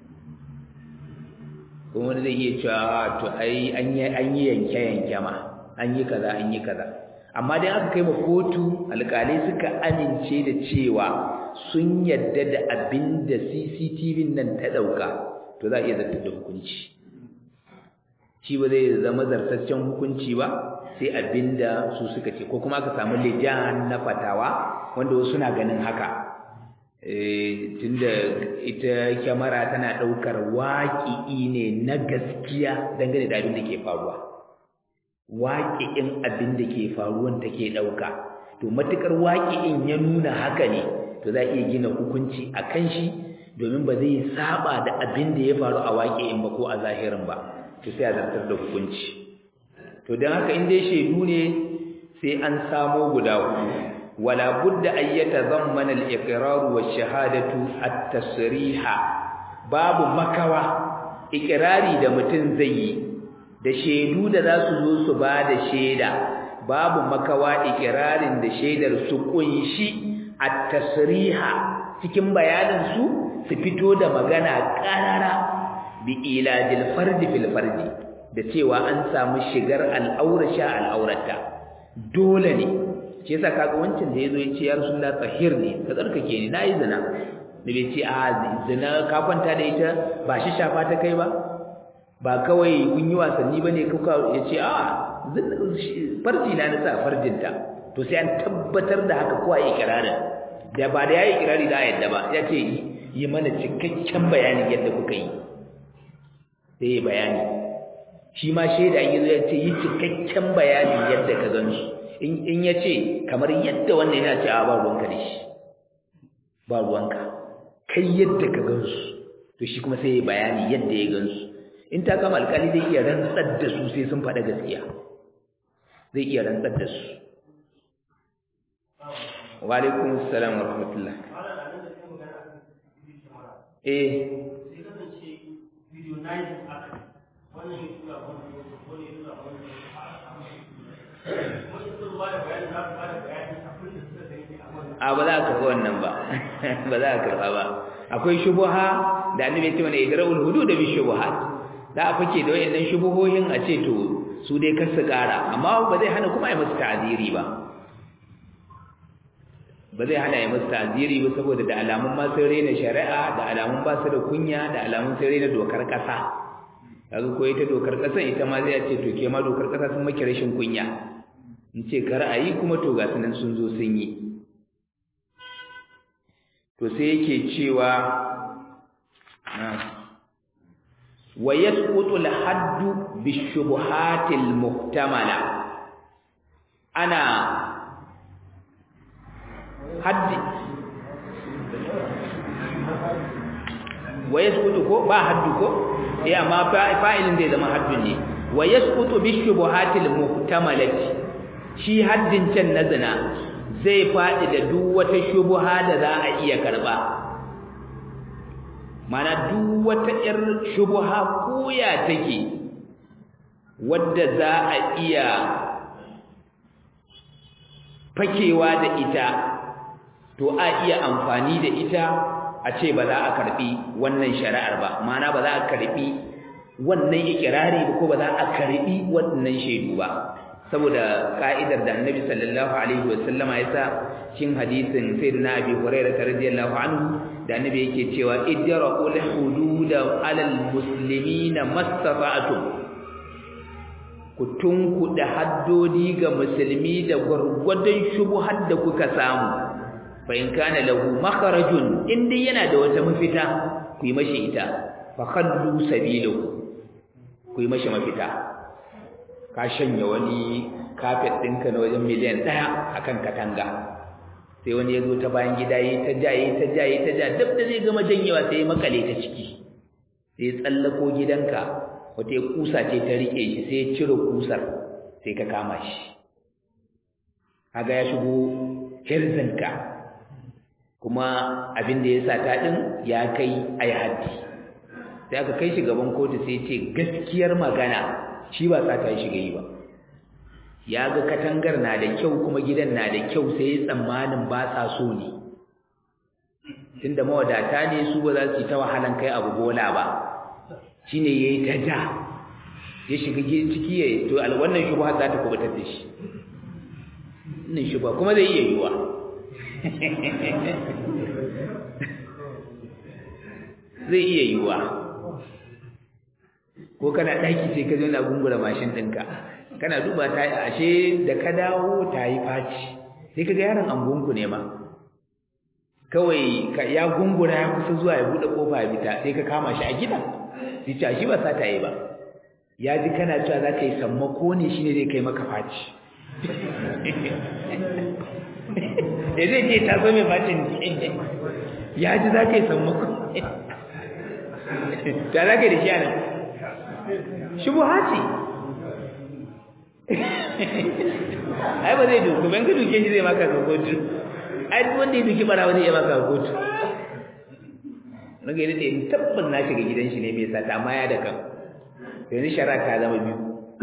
kuma wani zai iya cewa to ai an yi an yi yanke yanke ma an yi kaza an yi kaza amma dai aka kai ma kotu alƙalai suka amince da cewa sun yadda da abin da CCTV nan ta ɗauka to za a iya zartar da hukunci shi ba zai zama zartaccen hukunci ba sai abin da su suka ce ko kuma aka samu lijan na fatawa wanda wasu na ganin haka tunda ita kyamara tana ɗaukar waƙi'i ne na gaskiya dangane da abin da ke faruwa waƙi'in abin da ke faruwan take ɗauka to matuƙar waƙi'in ya nuna haka ne to za a iya gina hukunci a kan shi domin ba zai saba da abin da ya faru a waƙi'in ba ko a zahirin ba to sai a zartar da hukunci to don haka in dai shaidu ne sai an samo guda hudu wala budda an yatazammana al-iqrar wa shahadatu at-tasriha babu makawa ikrari da mutum zai yi da shaidu da za su zo su ba da shaida babu makawa ikirarin da shaidar su kunshi at-tasriha cikin bayanin su su fito da magana karara bi ilajil fardi fil fardi da cewa an samu shigar al'aura sha al'aurata dole ne shi yasa kaga wancan da yazo yace ya rasulullah tahir ne ka tsarkake ni nayi zina da bai ce a zina ka kwanta da ita ba shi shafa ta kai ba ba kawai kun yi wasanni bane kuka yace a farji na nasa farjinta to sai an tabbatar da haka kowa ya ikirarin da ba da yayi ikirari da yadda ba yace yi mana cikakken bayanin yadda kuka yi sai bayani shi ma shaida in yazo ya ce yi cikakken bayanin yadda ka gan su in ya ce kamar yadda wannan yana ce a ba ruwanka da shi ba ruwanka kai yadda ka gan su to shi kuma sai ya bayani yadda ya gan su in ta kama alkali zai iya rantsar da su sai sun faɗa gaskiya zai iya rantsar da su wa alaikum assalam wa rahmatullah eh a ba za a karɓa wannan ba ba za a karɓa ba akwai shubuha da annabi ya ce mana idra'ul hudud bi shubuhat za a fake da wayannan shubuhohin a ce to su dai kar su ƙara amma ba zai hana kuma ya musu ta'ziri ba ba zai hana ya musu ta'ziri ba saboda da alamun ma sun raina shari'a da alamun ba su da kunya da alamun sun raina dokar ƙasa kaga ko ita dokar ƙasa ita ma zai ce to ke ma dokar ƙasa sun maki rashin kunya in ce kar a yi kuma to ga sunan sun zo sun yi to sai yake cewa wa yasqutu al-haddu bi-shubuhati al-muhtamala ana haddi wa yasqutu ko ba haddu ko eh amma fa'ilin zai zama haddun ne wa yasqutu bi-shubuhati al-muhtamalati shi haddin can na zina zai faɗi da duk wata shubuha da za a iya karɓa mana duk wata ƴar shubuha koya take wadda za a iya fakewa da ita to a iya amfani da ita a ce ba za a karɓi wannan shari'ar ba mana ba za a karɓi wannan ikirari ba ko ba za a karɓi wannan shaidu ba saboda ka'idar da annabi sallallahu alaihi wasallama ya sa cikin hadisin sayyidina abi hurairah radiyallahu anhu da annabi yake cewa idra'ul hudud 'alal muslimina mastata'tum ku tunkuda haddodi ga musulmi da gurgurdan shubuhar da kuka samu fa in kana lahu makharajun inda yana da wata mafita ku yi mashi ita fa khallu sabilahu ku yi mashi mafita ka shanya wani kafet ɗinka na wajen miliyan ɗaya a kan katanga sai wani ya zo ta bayan gida yi ta ja yi ta ja yi ta ja duk da zai gama janyewa sai ya makale ta ciki sai ya tsallako gidanka wata ya kusa ce ta riƙe shi sai ya cire kusar sai ka kama shi kaga ya shigo hirzinka kuma abin da ya sa ta ɗin ya kai a yi haddi sai aka kai shi gaban kotu sai ce gaskiyar magana shi ba sata ya shiga yi ba ya ga katangar na da kyau kuma gidan na da kyau sai ya tsammanin ba sa so ne tunda mawadata ne su ba za su yi ta wahalan kai abu bola ba shine yayi ta ja ya shiga ciki ya to wannan shubha za ta kubutar da shi wannan shubha kuma zai iya yiwa zai iya yiwa ko kana ɗaki sai ka zo na gungura mashin ɗinka kana duba ta ashe da ka dawo ta yi faci sai ka ga yaron angonku ne ma kawai ka ya gungura ya kusa zuwa ya buɗe ƙofa ya fita sai ka kama shi a gidan sai ce shi ba sa ta yi ba ya ji kana cewa za ka yi sammako ne shine zai kai maka faci ya zai ce ta zo mai facin ya ji za ka yi sammako ta za ka yi da shi a nan shubuha ce ai ba zai duku ban ka duke shi zai maka ga kotu ai duk wanda ya duki barawa zai iya maka ga kotu naga yadda in tabbas na shiga gidan shi ne mai sata amma ya da kan yanzu shara ta zama biyu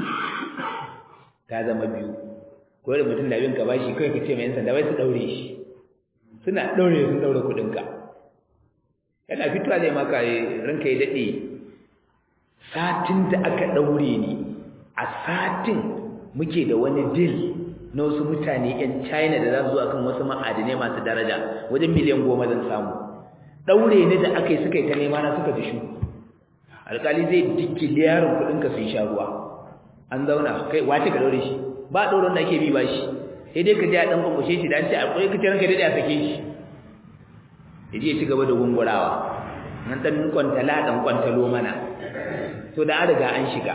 ta zama biyu ko da mutum da bin ka bashi kai ka ce mai yan sanda bai su daure shi suna daure sun daure kudin ka yana fitowa zai maka ranka ya dade satin da aka ɗaure ni a satin muke da wani dil na wasu mutane 'yan china da za su zuwa kan wasu ma'adinai masu daraja wajen miliyan goma zan samu ɗaure ni da aka yi suka yi ta nema na suka fi shu alƙali zai dikki liyarin kuɗinka sun sha ruwa an zauna kai wace ka ɗaure shi ba ɗaurin da ake bi ba shi sai dai ka je a ɗan kwakwashe shi da an ce a ƙwai ka ce ranka daɗe a sake shi ya je ya ci gaba da gungurawa nan ɗan kwantala ɗan kwantalo mana to da an riga an shiga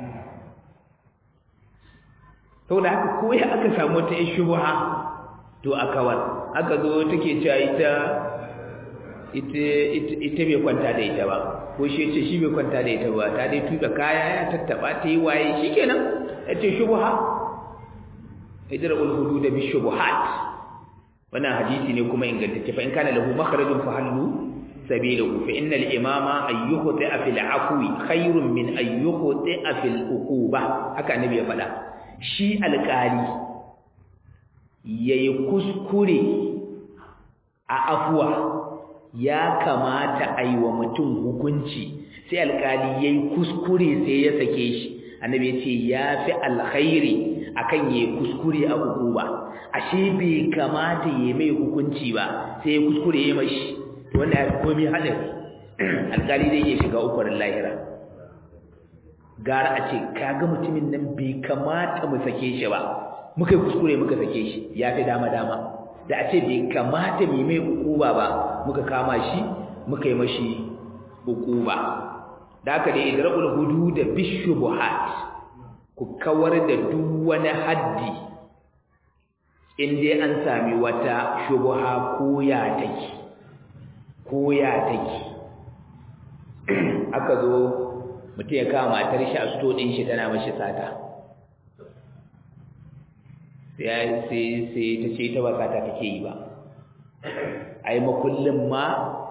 to da haka ko ya aka samu ta shubha to a kawar aka zo take cewa ita ita ita bai kwanta da ita ba ko shi ce shi bai kwanta da ita ba ta dai tuka kaya ya tattaba ta yi waye shikenan yace shubha idra'ul hudud bi shubuhat wannan hadisi ne kuma ingantacce fa in kana lahu makharajun fa hallu sabilahu fa innal imama ayyukhti fil afwi khairun min ayyukhti fil uquba haka annabi ya faɗa shi alƙali yayi kuskure a afwa ya kamata a yi wa mutum hukunci sai alƙali yayi kuskure sai ya sake shi annabi ya ce ya fi alkhairi akan yayi kuskure a uquba ashe bai kamata yayi mai hukunci ba sai ya kuskure yayi mashi wanda ya komi hadari alƙali dai ya shiga ukwarin lahira gara a ce kaga mutumin nan bai kamata mu sake shi ba muka yi kuskure muka sake shi ya fi dama dama da a ce bai kamata mu mai ukuba ba muka kama shi muka yi mashi ukuba da haka dai idra'ul hudud bishubuhat ku kawar da duk wani haddi in dai an sami wata shubha ko ya take ko ya take aka zo mutum ya kama matar shi a sto ɗin shi tana mashi sata sai sai ta ce ta ba sata take yi ba ai makullin ma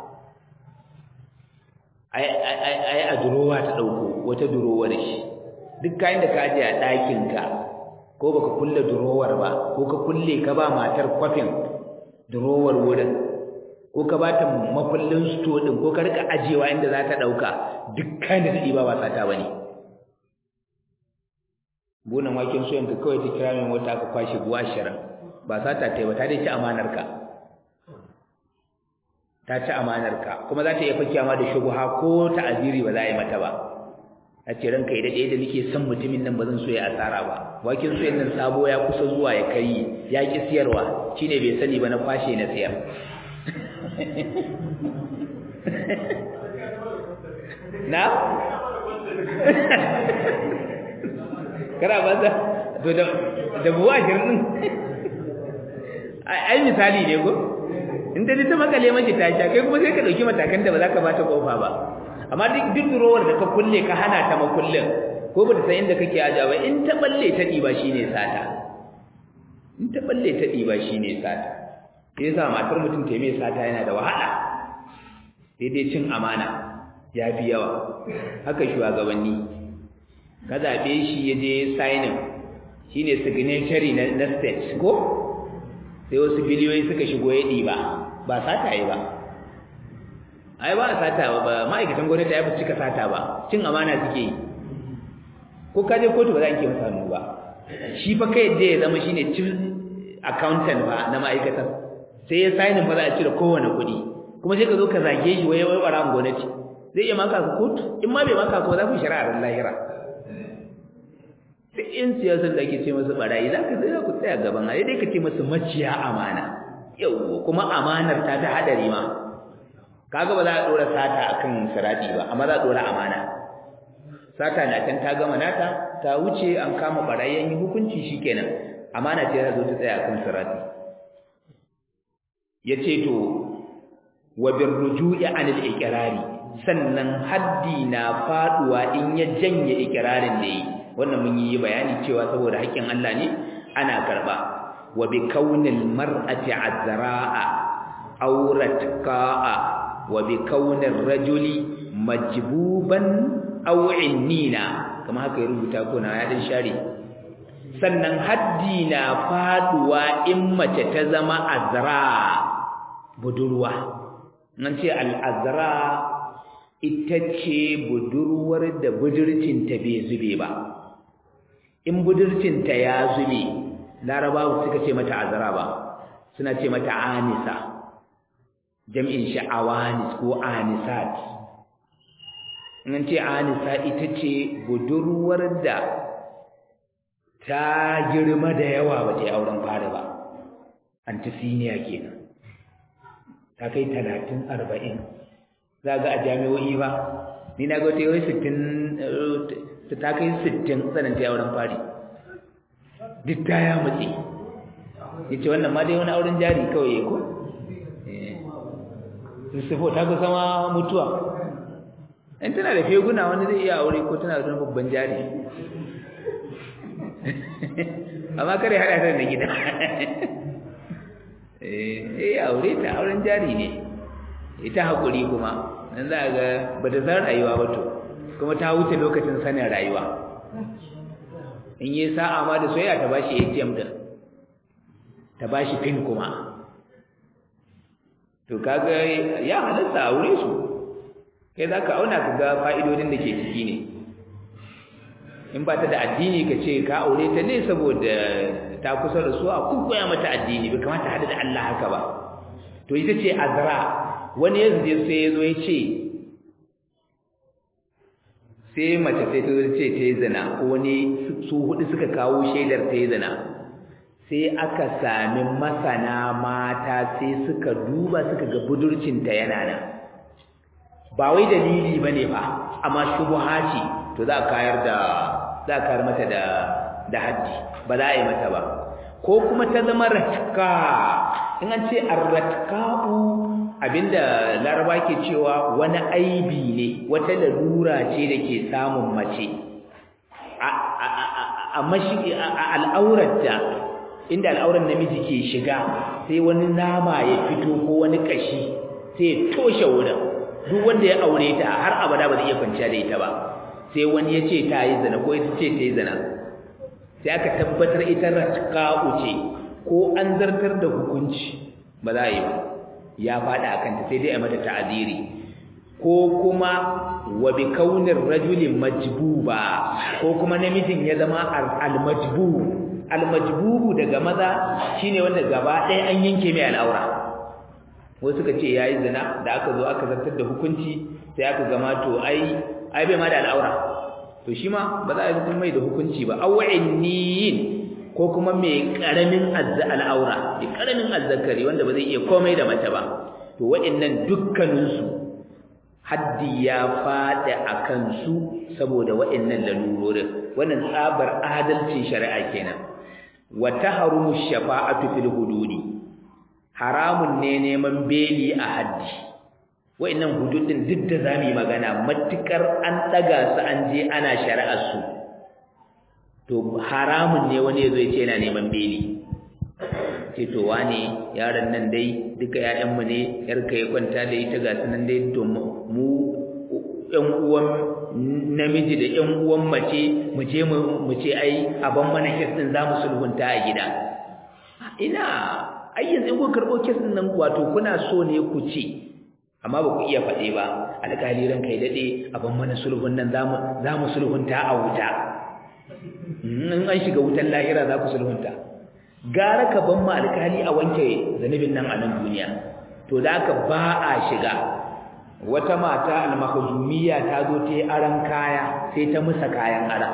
ai a durowa ta ɗauko wata durowar shi duk kayan da ka aje a ɗakinka ko baka kulle durowar ba ko ka kulle ka ba matar kwafin durowar wurin ko ka ba ta makullin sto ɗin ko ka rika ajewa inda za ta ɗauka duk kayan da ta ɗiba ba sata ba ne bunan waken soyan ka kawai ta kira min wata aka kwashe buwa ashirin ba sata ta yi ba ta dai ci amanar ka ta ci amanar ka kuma za ta iya fakiya ma da shubuha ko ta aziri ba za a yi mata ba a ce ranka yi daɗe da nake son mutumin nan ba zan so ya asara ba waken soyan nan sabo ya kusa zuwa ya kai ya ƙi siyarwa shine bai sani ba na kwashe na siyar na kara banza to da da buwa shirin ai misali ne ko in da ta makale mace ta sha kai kuma sai ka dauki matakan da ba za ka bata kofa ba amma duk duk durowar da ka kulle ka hana ta makullin ko ba ta san inda kake aja ba in ta balle ta diba shine sata in ta balle ta diba shine sata sai yasa matar mutum ta mai sata yana da wahala sai dai cin amana ya fi yawa haka shugabanni ka zaɓe shi ya je signing shi ne signatory na state ko sai wasu biliyoyi suka shigo ya ɗiba ba sata yi ba ai ba sata ba ma'aikatan gwamnati ya fi cika sata ba cin amana suke yi ko ka je kotu ba za a ke masa ba shi fa kai yadda ya zama shine chief accountant ba na ma'aikatan sai ya signing ba za a cire kowane kuɗi kuma sai ka zo ka zage shi wai wai ɓaran gwamnati zai iya maka ka kotu in ma bai maka ko za ku shari'ar lahira duk in siyasar da ake ce masu barayi za ka zai ku tsaya gaban a dai ka ce masu maciya amana yau kuma amanar ta ta hadari ma kaga ba za a dora sata akan sirati ba amma za a dora amana sata na can ta gama nata ta wuce an kama barayi an yi hukunci shikenan amana ce za zo ta tsaya akan sirati yace to wa birruju'i anil iqrari sannan haddi na faduwa in ya janye iqrarin da yi wannan mun yi bayani cewa saboda haƙƙin Allah ne ana karba wa bi kaunil mar'ati azra'a auratqa'a wa bi kaunir rajuli majbuban aw innina kama haka ya rubuta ko na ya dan share sannan haddi na faduwa in mace ta zama azra budurwa nan ce al-azra ita ce budurwar da budurcinta bai zube ba in budurcinta ya zube larabawa suka ce mata azara ba suna ce mata anisa jam'in shi awanis ko anisat in ce anisa ita ce budurwar da ta girma da yawa ba ta yi auren fara ba antisiniya kenan ta kai talatin arba'in za ga a jami'o'i ba ni na ga wata yawai sittin ta kai sittin tsananta auren fari duk ta ya matse ya ce wannan ma dai wani auren jari kawai ya ko sufo ta kusa ma mutuwa in tana da feguna wani zai iya aure ko tana da wani babban jari amma kare haɗa ta da gida eh aure ta auren jari ne ita haƙuri kuma nan za a ga ba ta san rayuwa ba to kuma ta wuce lokacin sanin rayuwa in yi sa'a ma da soyayya ta bashi ATM din ta bashi pin kuma to kaga ya halatta a wure su kai za ka auna ka ga fa'idodin da ke ciki ne in ba ta da addini ka ce ka aure ta ne saboda ta kusa da su a koya mata addini bai kamata hada da Allah haka ba to ita ce azra wani ya zuje sai ya zo ya ce sai mace sai ta zo ce ta yi zina ko wani su hudu suka kawo shaidar ta yi zina sai aka sami masana mata sai suka duba suka ga budurcinta yana nan ba wai dalili bane ba amma shubha ce to za a kayar da za a kayar mata da da haji ba za a yi mata ba ko kuma ta zama ratka in an ce arratka'u abinda laraba ke cewa wani aibi ne wata lalura ce da ke samun mace a mashi al'aurarta inda al'auran namiji ke shiga sai wani nama ya fito ko wani kashi sai ya toshe wurin duk wanda ya aure ta har abada ba zai iya kwanciya da ita ba sai wani ya ce ta yi zina ko ita ce ta yi zina sai aka tabbatar ita ratka'u ce ko an zartar da hukunci ba za a yi ba ya faɗa a kanta sai dai a mata ta'aziri ko kuma wa bi kaunin rajulin majbuba ko kuma namijin ya zama al-majbu al-majbubu daga maza shine wanda gaba ɗaya an yanke mai al'aura wasu suka ce yayi zina da aka zo aka zartar da hukunci sai aka gama to ai ai bai ma da al'aura to shi ma ba za a yi mai da hukunci ba aw'inniyin ko kuma mai karamin al'aura mai karamin azzakari wanda ba zai iya komai da mace ba to wa'annan dukkaninsu haddi ya faɗi a kansu saboda wa'annan lalurorin wannan tsabar adalcin shari'a kenan wa tahrumu shafa'atu fil hududi haramun ne neman beli a haddi wa'annan hududin duk da zamu yi magana matukar an daga su an je ana shari'ar su to haramun ne wani yazo ya ce yana neman beli ce to wane yaron nan dai duka ƴaƴanmu ne yarka ya kwanta da ita ga sunan dai to mu ƴan uwan namiji da ƴan uwan mace mu je mu ce ai aban mana kes din zamu sulhunta a gida ina ai yanzu in ku karɓo kes din nan wato kuna so ne ku ce amma ba ku iya faɗe ba alƙali ran kai daɗe aban mana sulhun nan zamu zamu sulhunta a wuta in an shiga wutan lahira za ku sulhunta gara ka ban ma alkali a wanke zanubin nan a nan duniya to da aka ba a shiga wata mata al-makhzumiyya ta zo ta yi aran kaya sai ta musa kayan ara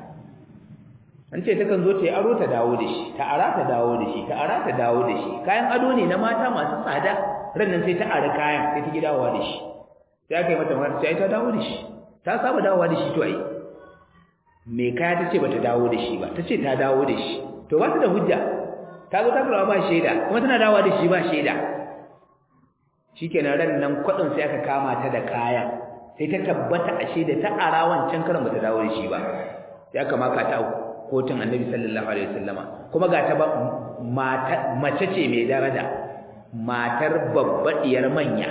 an ce ta kan zo ta yi aro ta dawo da shi ta ara ta dawo da shi ta ara ta dawo da shi kayan ado ne na mata masu tsada ran nan sai ta ara kayan sai ta gidawa da shi sai aka yi mata magana sai ta dawo da shi ta saba dawowa da shi to ai mai kaya ta ce ba ta dawo da shi ba ta ce ta dawo da shi to ba ta da hujja ta zo ta karɓa ba shaida kuma tana dawowa da shi ba shaida shikenan ran nan kwaɗin sai aka kama ta da kaya sai ta tabbata a shaida ta ara wancan karan ba ta dawo da shi ba sai aka maka ta kotun annabi sallallahu alaihi wasallama kuma ga ta ba mata mace ce mai daraja matar babbaɗiyar manya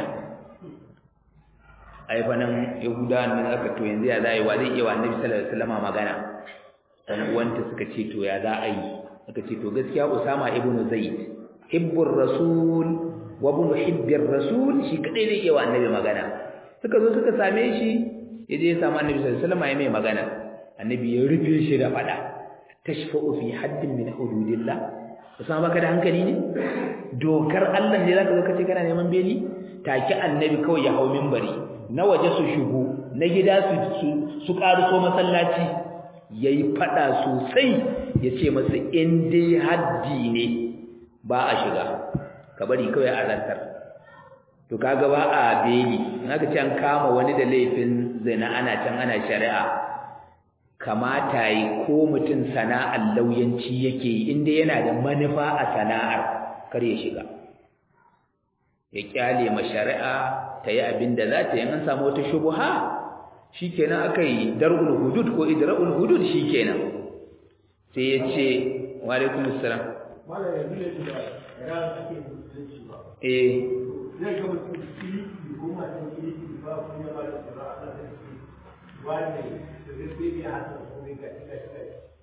ai fa nan yahudawan nan aka to yanzu ya za a yi wa zai iya wa annabi sallallahu alaihi wasallama magana dan uwanta suka ce to ya za a yi aka ce to gaskiya usama ibnu zaid hibbur rasul wa ibn hibbir rasul shi kadai zai iya wa annabi magana suka zo suka same shi yaje ya samu annabi sallallahu alaihi wasallama ya mai magana annabi ya rufe shi da fada tashfa'u fi haddin min hududillah usama baka da hankali ne dokar Allah ne zaka zo ka ce kana neman beli take annabi kawai ya hau minbari na waje su shigo na gida su su karuso masallaci yayi fada sosai yace masa in dai haddi ne ba a shiga ka bari kawai a rantar to kaga ba a beli naka ce an kama wani da laifin zina ana can ana shari'a kamata yi ko mutum sana'ar lauyanci yake yi inda yana da manufa a sana'ar kar ya shiga ya kyale ma shari'a ta yi abin da za ta yi an samu wata shubuha shikenan aka yi dar'ul hudud ko idra'ul hudud shikenan sai ya ce wa alaikum assalam malam yanzu ne da ran ake mutunci ba eh zai ga mutum kiriki ko matan kiriki ba kun yaba da tsara a kan shi wanda da gaske ne haka ko ne ga ga ga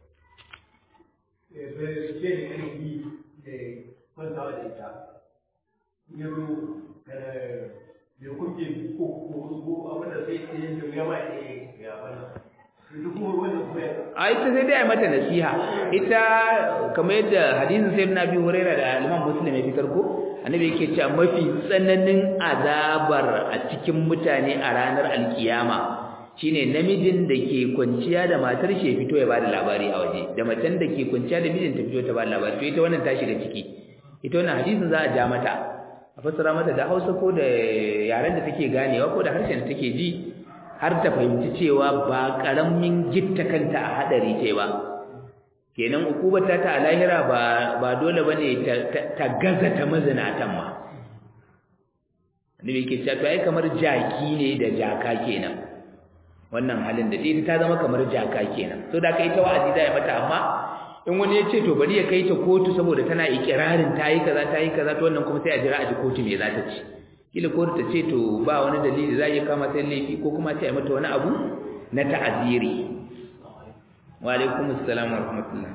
eh bai ce ne kan yi eh kwanta da ita yanzu eh me kuke ko ko ko abin da sai ne da ya ba ne ya bana duk kuma wannan kuma a ita sai dai a mata nasiha ita kamar yadda hadisin sai na biyu huraira da imam muslim ya fitar ko annabi yake cewa mafi tsananin azabar a cikin mutane a ranar alkiyama shine namijin da ke kwanciya da matar shi fito ya bada labari a waje da macen da ke kwanciya da mijin ta fito ta bada labari to ita wannan ta shiga ciki ita wannan hadisin za a ja mata a fassara mata da Hausa ko da yaren da take ganewa ko da harshen da take ji har ta fahimci cewa ba karamin gitta kanta a hadari ce ba kenan ukubata ta a lahira ba ba dole bane ta, ta, gaza ta mazinatan ma annabi yake cewa to ai kamar jaki ne da jaka kenan wannan halin da ita ta zama kamar jaka kenan so da kai ta wa'azi da ya mata amma in wani ya ce to bari ya kai ta kotu saboda tana ikirarin ta yi kaza ta yi kaza to wannan kuma sai a jira a ji kotu me za ta ci kila kotu ta ce to ba wani dalili za ya kama sai laifi ko kuma ta yi mata wani abu na ta'aziri wa alaikum assalam wa rahmatullah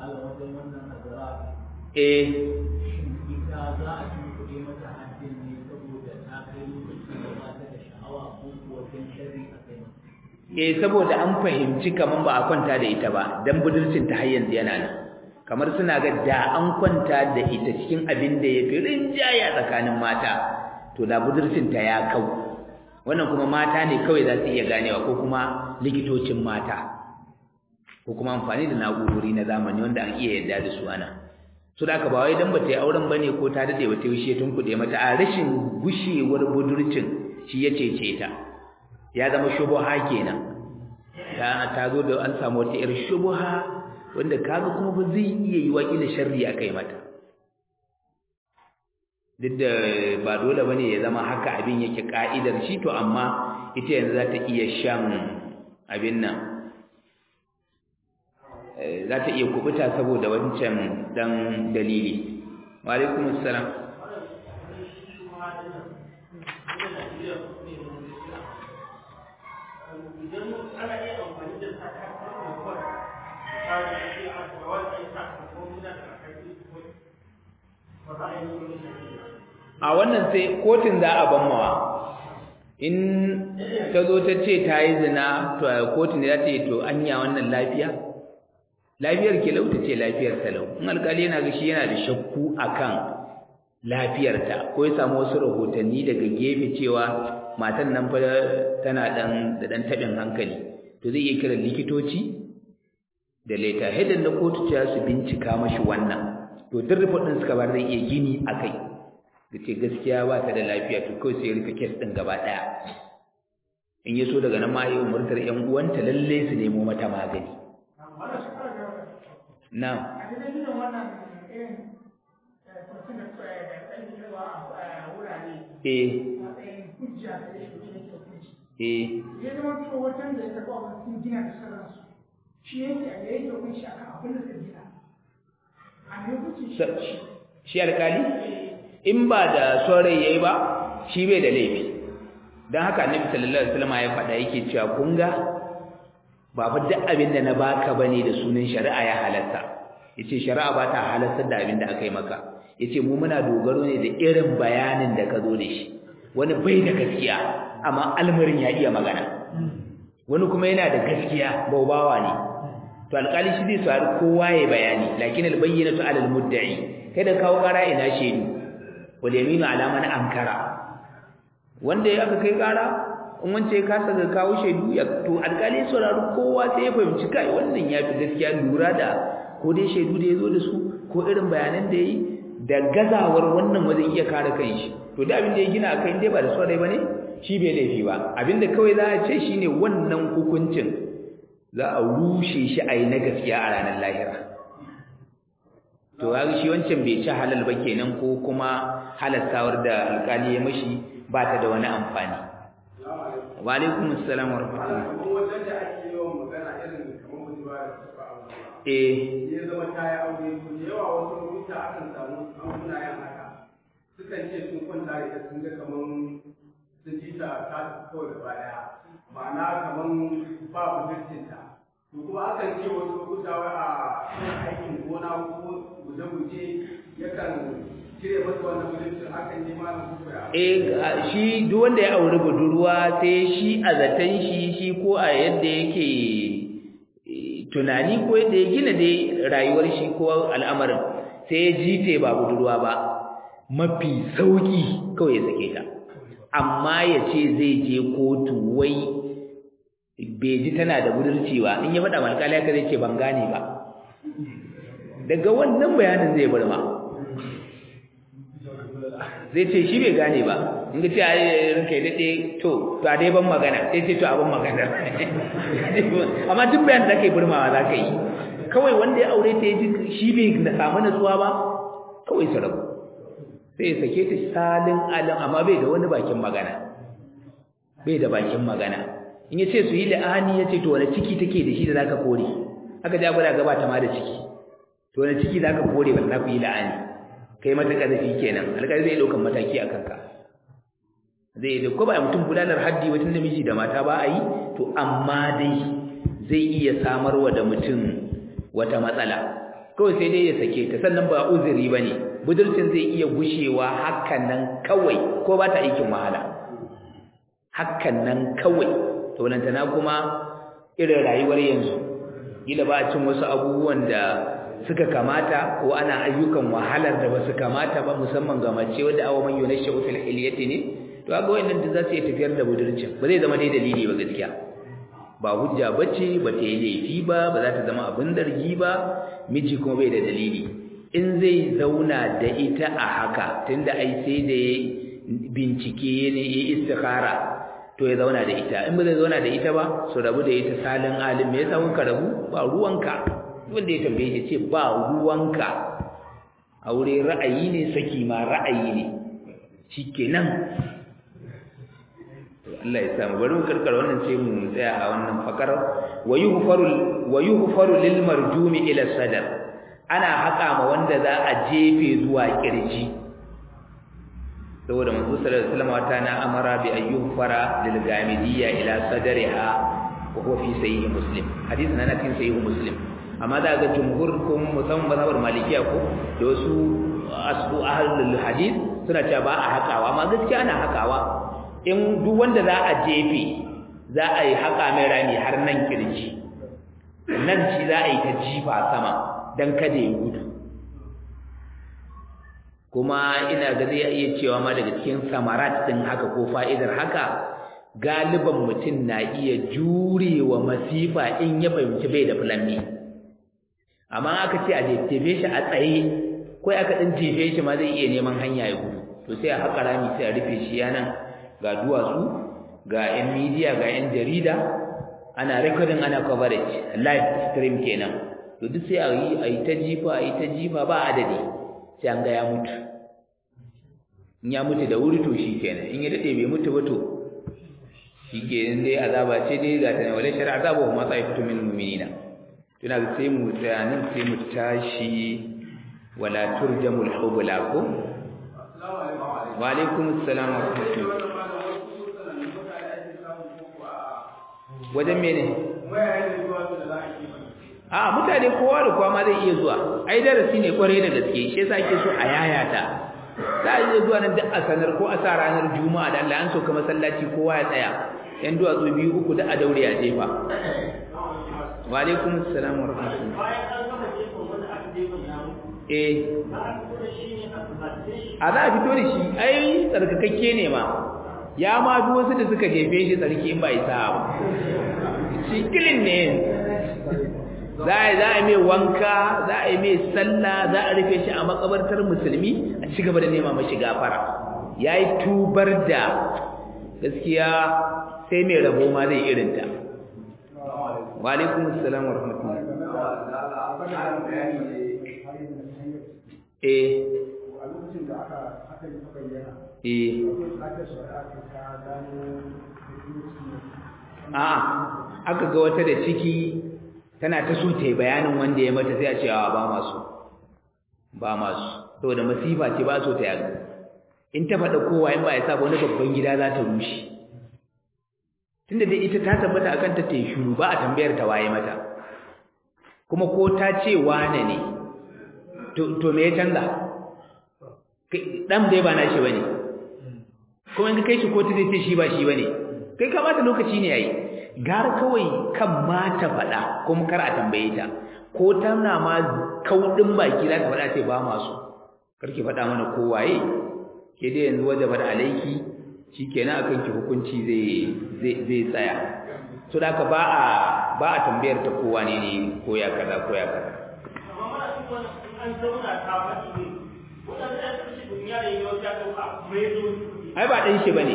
eh eh saboda an fahimci kaman ba a kwanta da ita ba dan budurcin ta har yanzu yana nan kamar suna ga da an kwanta da ita cikin abin da yafi rinjaya tsakanin mata to da budurcin ta ya kau wannan kuma mata ne kawai za su iya ganewa ko kuma likitocin mata ko kuma amfani da na'urori na zamani wanda an iya yarda da su ana so da aka ba wai dan bata yi auren bane ko ta dade bata yi tun kuɗe mata a rashin gushewar budurcin shi ya cece ta ya zama shubuha kenan ta ta zo da an samu wata irin shubuha wanda kaga kuma ba zai iya yi wakilin sharri akai mata duk da ba dole bane ya zama haka abin yake ka'idar shi to amma ita yanzu za ta iya shan abin nan za ta iya kubuta saboda wancan dan dalili wa alaikum assalam a wannan sai kotun za a banmawa in ta zo ta ce ta yi zina to a kotun da za ta yi to anya wannan lafiya lafiyar ke lauta ce lafiyar talau in alkali yana ga shi yana da shakku akan lafiyarta ko ya samu wasu rahotanni daga gefe cewa matan nan fa tana dan da dan tabin hankali to zai iya kiran likitoci da leta hedan na kotu ta su bincika mashi wannan to duk report din suka bar zai iya gini akai da ce gaskiya ba ta da lafiya to kawai sai rufe kes din gaba daya in ya so daga nan ma yi umurtar yan uwanta lalle su nemo mata magani na eh eh ya zama to wajen da ya taɓa wani sun gina da sauransu shi yake a yayin da kunshi akan abin da zai gina a ne kuce shi shi alkali in ba da saurayi yayi ba shi bai da laifi dan haka annabi sallallahu alaihi wasallam ya faɗa yake cewa kun ga ba fa duk abin da na baka bane da sunan shari'a ya halatta yace shari'a ba ta halatta da abin da aka yi maka yace mu muna dogaro ne da irin bayanin da ka zo da shi wani bai da gaskiya amma almarin ya iya magana wani kuma yana da gaskiya baubawa ne to alƙali shi zai sauri kowa ya bayani lakin albayyinatu ala almudda'i kai da kawo ƙara ina shedu wal yaminu ala man ankara wanda ya aka kai ƙara in wance ya kasa ga kawo shedu ya to alƙali saurari kowa sai ya fahimci kai wannan ya fi gaskiya lura da ko dai shedu da ya zo da su ko irin bayanan da ya yi da gazawar wannan wajen iya kare kanshi to da abin da ya gina akai dai ba da saurayi bane shi bai laifi ba abinda kawai za a ce shine wannan hukuncin za a rushe shi a yi na gaskiya a ranar lahira to ga shi wancan bai ci halal ba kenan ko kuma halattawar da alkali ya mashi ba ta da wani amfani wa alaikum assalam wa rahmatullah wajen da ake yawan magana irin kamar mutuwa da suka aure eh ya zama ta yi aure to da yawa wasu lokuta akan samu abubuwa yan haka suka sukan ce sun kwanta da ita sun ga kaman sun ji ta ta kawai gaba daya ma'ana kaman ba budurcinta to kuma akan ce wasu lokuta wai a aikin gona ko guje-guje yakan cire masa wannan budurcin hakan ne ma na kuka ya eh shi duk wanda ya auri budurwa sai shi a zaton shi shi ko a yadda yake tunani ko yadda ya gina dai rayuwar shi ko al'amarin sai ya jite ba budurwa ba mafi sauki kawai ya sake ta amma ya ce zai je kotu wai bai ji tana da budurci ba in ya faɗa malkali haka zai ce ban gane ba daga wannan bayanin zai bar ma zai ce shi bai gane ba in ga ce a ranka ya daɗe to to a dai ban magana sai ce to a ban magana amma duk bayan da ka yi burmawa za ka yi kawai wanda ya aure ta ya ji shi bai samu natsuwa ba kawai su rabu sai ya sake ta salin alin amma bai da wani bakin magana bai da bakin magana in ya ce su yi la'ani ya ce to wani ciki take da shi da zaka kore aka ja gwada gaba ta ma da ciki to wani ciki zaka kore ba za ku yi la'ani kai mata ƙarfi kenan alƙali zai ɗaukan mataki a kanka zai da ko ba mutum gudanar haddi wata namiji da mata ba a yi to amma dai zai iya samarwa da mutum wata matsala kawai sai dai ya sake ta sannan ba uzuri ba ne budurcin zai iya gushewa hakan nan kawai ko ba ta aikin wahala hakan nan kawai to lantana kuma irin rayuwar yanzu gila ba a cin wasu abubuwan da suka kamata ko ana ayyukan wahalar da basu kamata ba musamman ga mace wanda awa man yunashu fil hilyati ne to ga wayannan da za su yi tafiyar da budurcin ba zai zama dai dalili ba gaskiya ba hujja bace ba ta yi laifi ba ba za ta zama abin dargi ba miji kuma bai da dalili in zai zauna da ita a haka tunda ai sai da bincike ne ya istikhara to ya zauna da ita in ba zai zauna da ita ba su rabu da ita salin alim me yasa kuka rabu ba ruwanka wanda ya tambaye shi ce ba ruwanka aure ra'ayi ne saki ma ra'ayi ne shikenan Allah ya samu bari mu karkar wannan sai mu tsaya a wannan fakar wayuhfaru wayuhfaru lil marjumi ila sadar ana haka ma wanda za a jefe zuwa kirji saboda manzo sallallahu alaihi wasallam wata na amara bi ayyuhfara lil gamidiyya ila sadariha wa huwa fi sahih muslim hadisi na cikin sahih muslim amma za ga jumhur ko musamman mazhabar malikiya ko da wasu asu ahlul hadith suna cewa ba a hakawa amma gaskiya ana hakawa in duk wanda za a jefe za a yi haka mai rami har nan kirji nan ci za a yi ta jifa sama dan kada ya gudu kuma ina ga zai iya cewa ma daga cikin samarat din haka ko fa'idar haka galiban mutum na iya jurewa masifa in ya fahimci bai da fulani amma aka ce a jefe shi a tsaye ko aka dan jefe shi ma zai iya neman hanya ya gudu to sai a haƙa rami sai a rufe shi yanan ga duwatsu ga yan media ga yan jarida ana recording ana coverage live stream kenan to duk sai a yi a yi ta jifa a yi ta jifa ba adadi sai an ga ya mutu in ya mutu da wuri to shi kenan in ya daɗe bai mutu ba to shi kenan dai azaba ce dai ga ta ne wale shari'a azabu ma sa fito min mu'minina tuna ga sai mu tsaya nan sai mu tashi wala turjamul hubla ko wa alaikum assalam wa rahmatullah wajen mene a mutane kowa da kowa ma zai iya zuwa ai darasi ne kwarai da gaske shi yasa ake so a yayata za a iya zuwa nan duk a sanar ko a sa ranar juma'a da Allah an so ka masallaci kowa ya tsaya yan duwatsu biyu uku da a daure a jefa wa alaikum assalam wa rahmatullah eh a za a fito da shi ai tsarkakakke ne ma ya ma bi wasu da suka jefe shi tsarki in ba isa ba shi kilin ne za a za a mai wanka za a yi mai sallah za a rufe shi a makabartar musulmi a ci gaba da nema mashi gafara ya yi tubar da gaskiya sai mai rabo ma zai irinta wa alaikum assalam wa rahmatullah eh eh a aka ga wata da ciki tana ta so ta yi bayanin wanda ya mata sai a ce ba masu ba masu saboda masifa ce ba so ta yaga in ta faɗa kowa in ba ya saba wani babban gida za ta rushe tunda dai ita ta tabbata akan ta ta shiru ba a tambayar ta waye mata kuma ko ta ce wane ne to to me ya canza dan dai ba nashi bane kuma in ka kai shi kotu zai ce shi ba shi bane kai ka bata lokaci ne yayi gara kawai kan ma ta faɗa kuma kar a tambaye ta ko tana ma kaudin baki za ta faɗa ce ba masu karki faɗa mana ko waye ke dai yanzu wajaba da alaiki shikenan akan ki hukunci zai zai zai tsaya so da ba a ba a tambayar ta kowa ne ne ko ya kaza ko ya kaza ai ba dan shi bane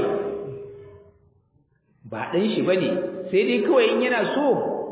ba dan shi bane sai dai kawai in yana so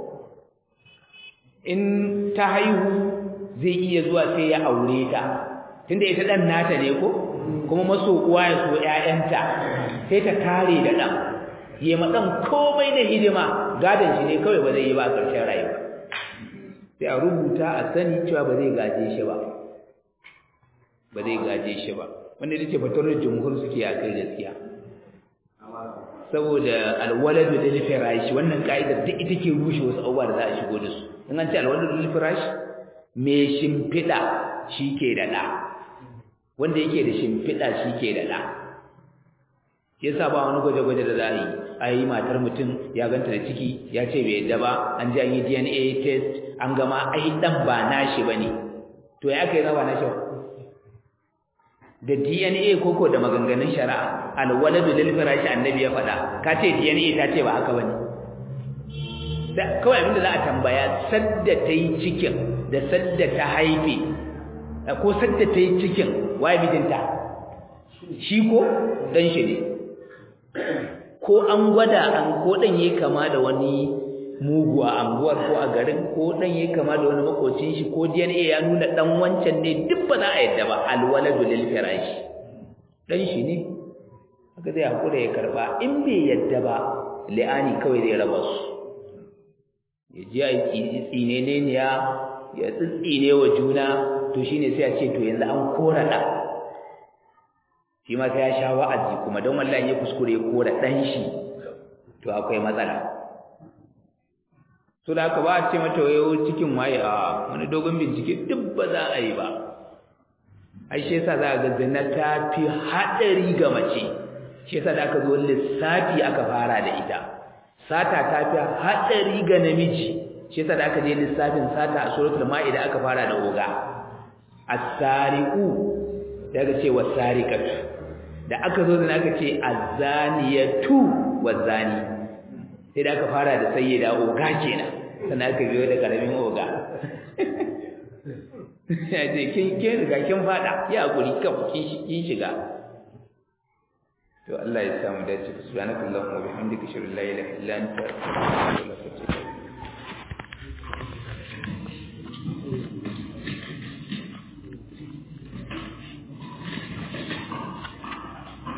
in ta haihu zai iya zuwa sai ya aure ta tunda ita dan nata ne ko kuma maso uwa ya so ƴaƴanta sai ta kare da dan yi ma dan komai da hidima gadan shi ne kawai ba zai yi ba a ƙarshen rayuwa sai a rubuta a sani cewa ba zai gaje shi ba ba zai gaje shi ba wanda ita ce fatarar jumhur suke a kai gaskiya saboda alwaladu lil firash wannan ka'idar duk ita ke rushe wasu abubuwa da za a shigo da su in an ce alwaladu lil firash me shimfiɗa shi ke da ɗa wanda yake da shimfiɗa shi ke da ɗa yasa ba wani gwaje-gwaje da za a yi a yi matar mutum ya ganta da ciki ya ce bai yadda ba an ji an yi dna test an gama ai ɗan ba nashi ba ne to ya aka yi na ba nashi ba da dna koko da maganganun shari'a alwaladu lil firashi annabi ya faɗa ka ce dna ta ce ba haka ba ne kawai abinda za a tambaya sadda ta yi cikin da sadda ta haife ko sadda ta yi cikin waye mijinta shi ko dan shi ne ko an gwada an ko dan yayi kama da wani mugu a anguwar ko a garin ko dan yayi kama da wani makocin shi ko DNA ya nuna dan wancan ne duk ba za a yadda ba alwaladu lil firashi dan shi ne haka zai hakura ya karba in bai yadda ba li'ani kawai zai raba su ya ji a tsine ne ya ya tsitsine wa juna to shine sai a ce to yanzu an kora da shi ma sai ya sha wa'azi kuma don wallahi ya kuskure ya kora dan shi to akwai matsala so da haka ba a ce mata wayo cikin waye a wani dogon bincike duk ba za a yi ba ai shi yasa za ga zina ta fi haɗari ga mace shi yasa da aka zo lissafi aka fara da ita sata ta fi haɗari ga namiji shi yasa da aka je lissafin sata a suratul ma'ida aka fara da oga as-sariqu daga ce was-sariqatu da aka zo zina aka ce az-zaniyatu waz-zani sai da aka fara da sayyida oga kenan sannan aka biyo da karamin oga ya ce kin kin riga kin fada ya hakuri kan kin shiga to Allah ya samu dace subhanakallahumma wa bihamdika ashhadu an la ilaha illa anta astaghfiruka wa atubu ilaik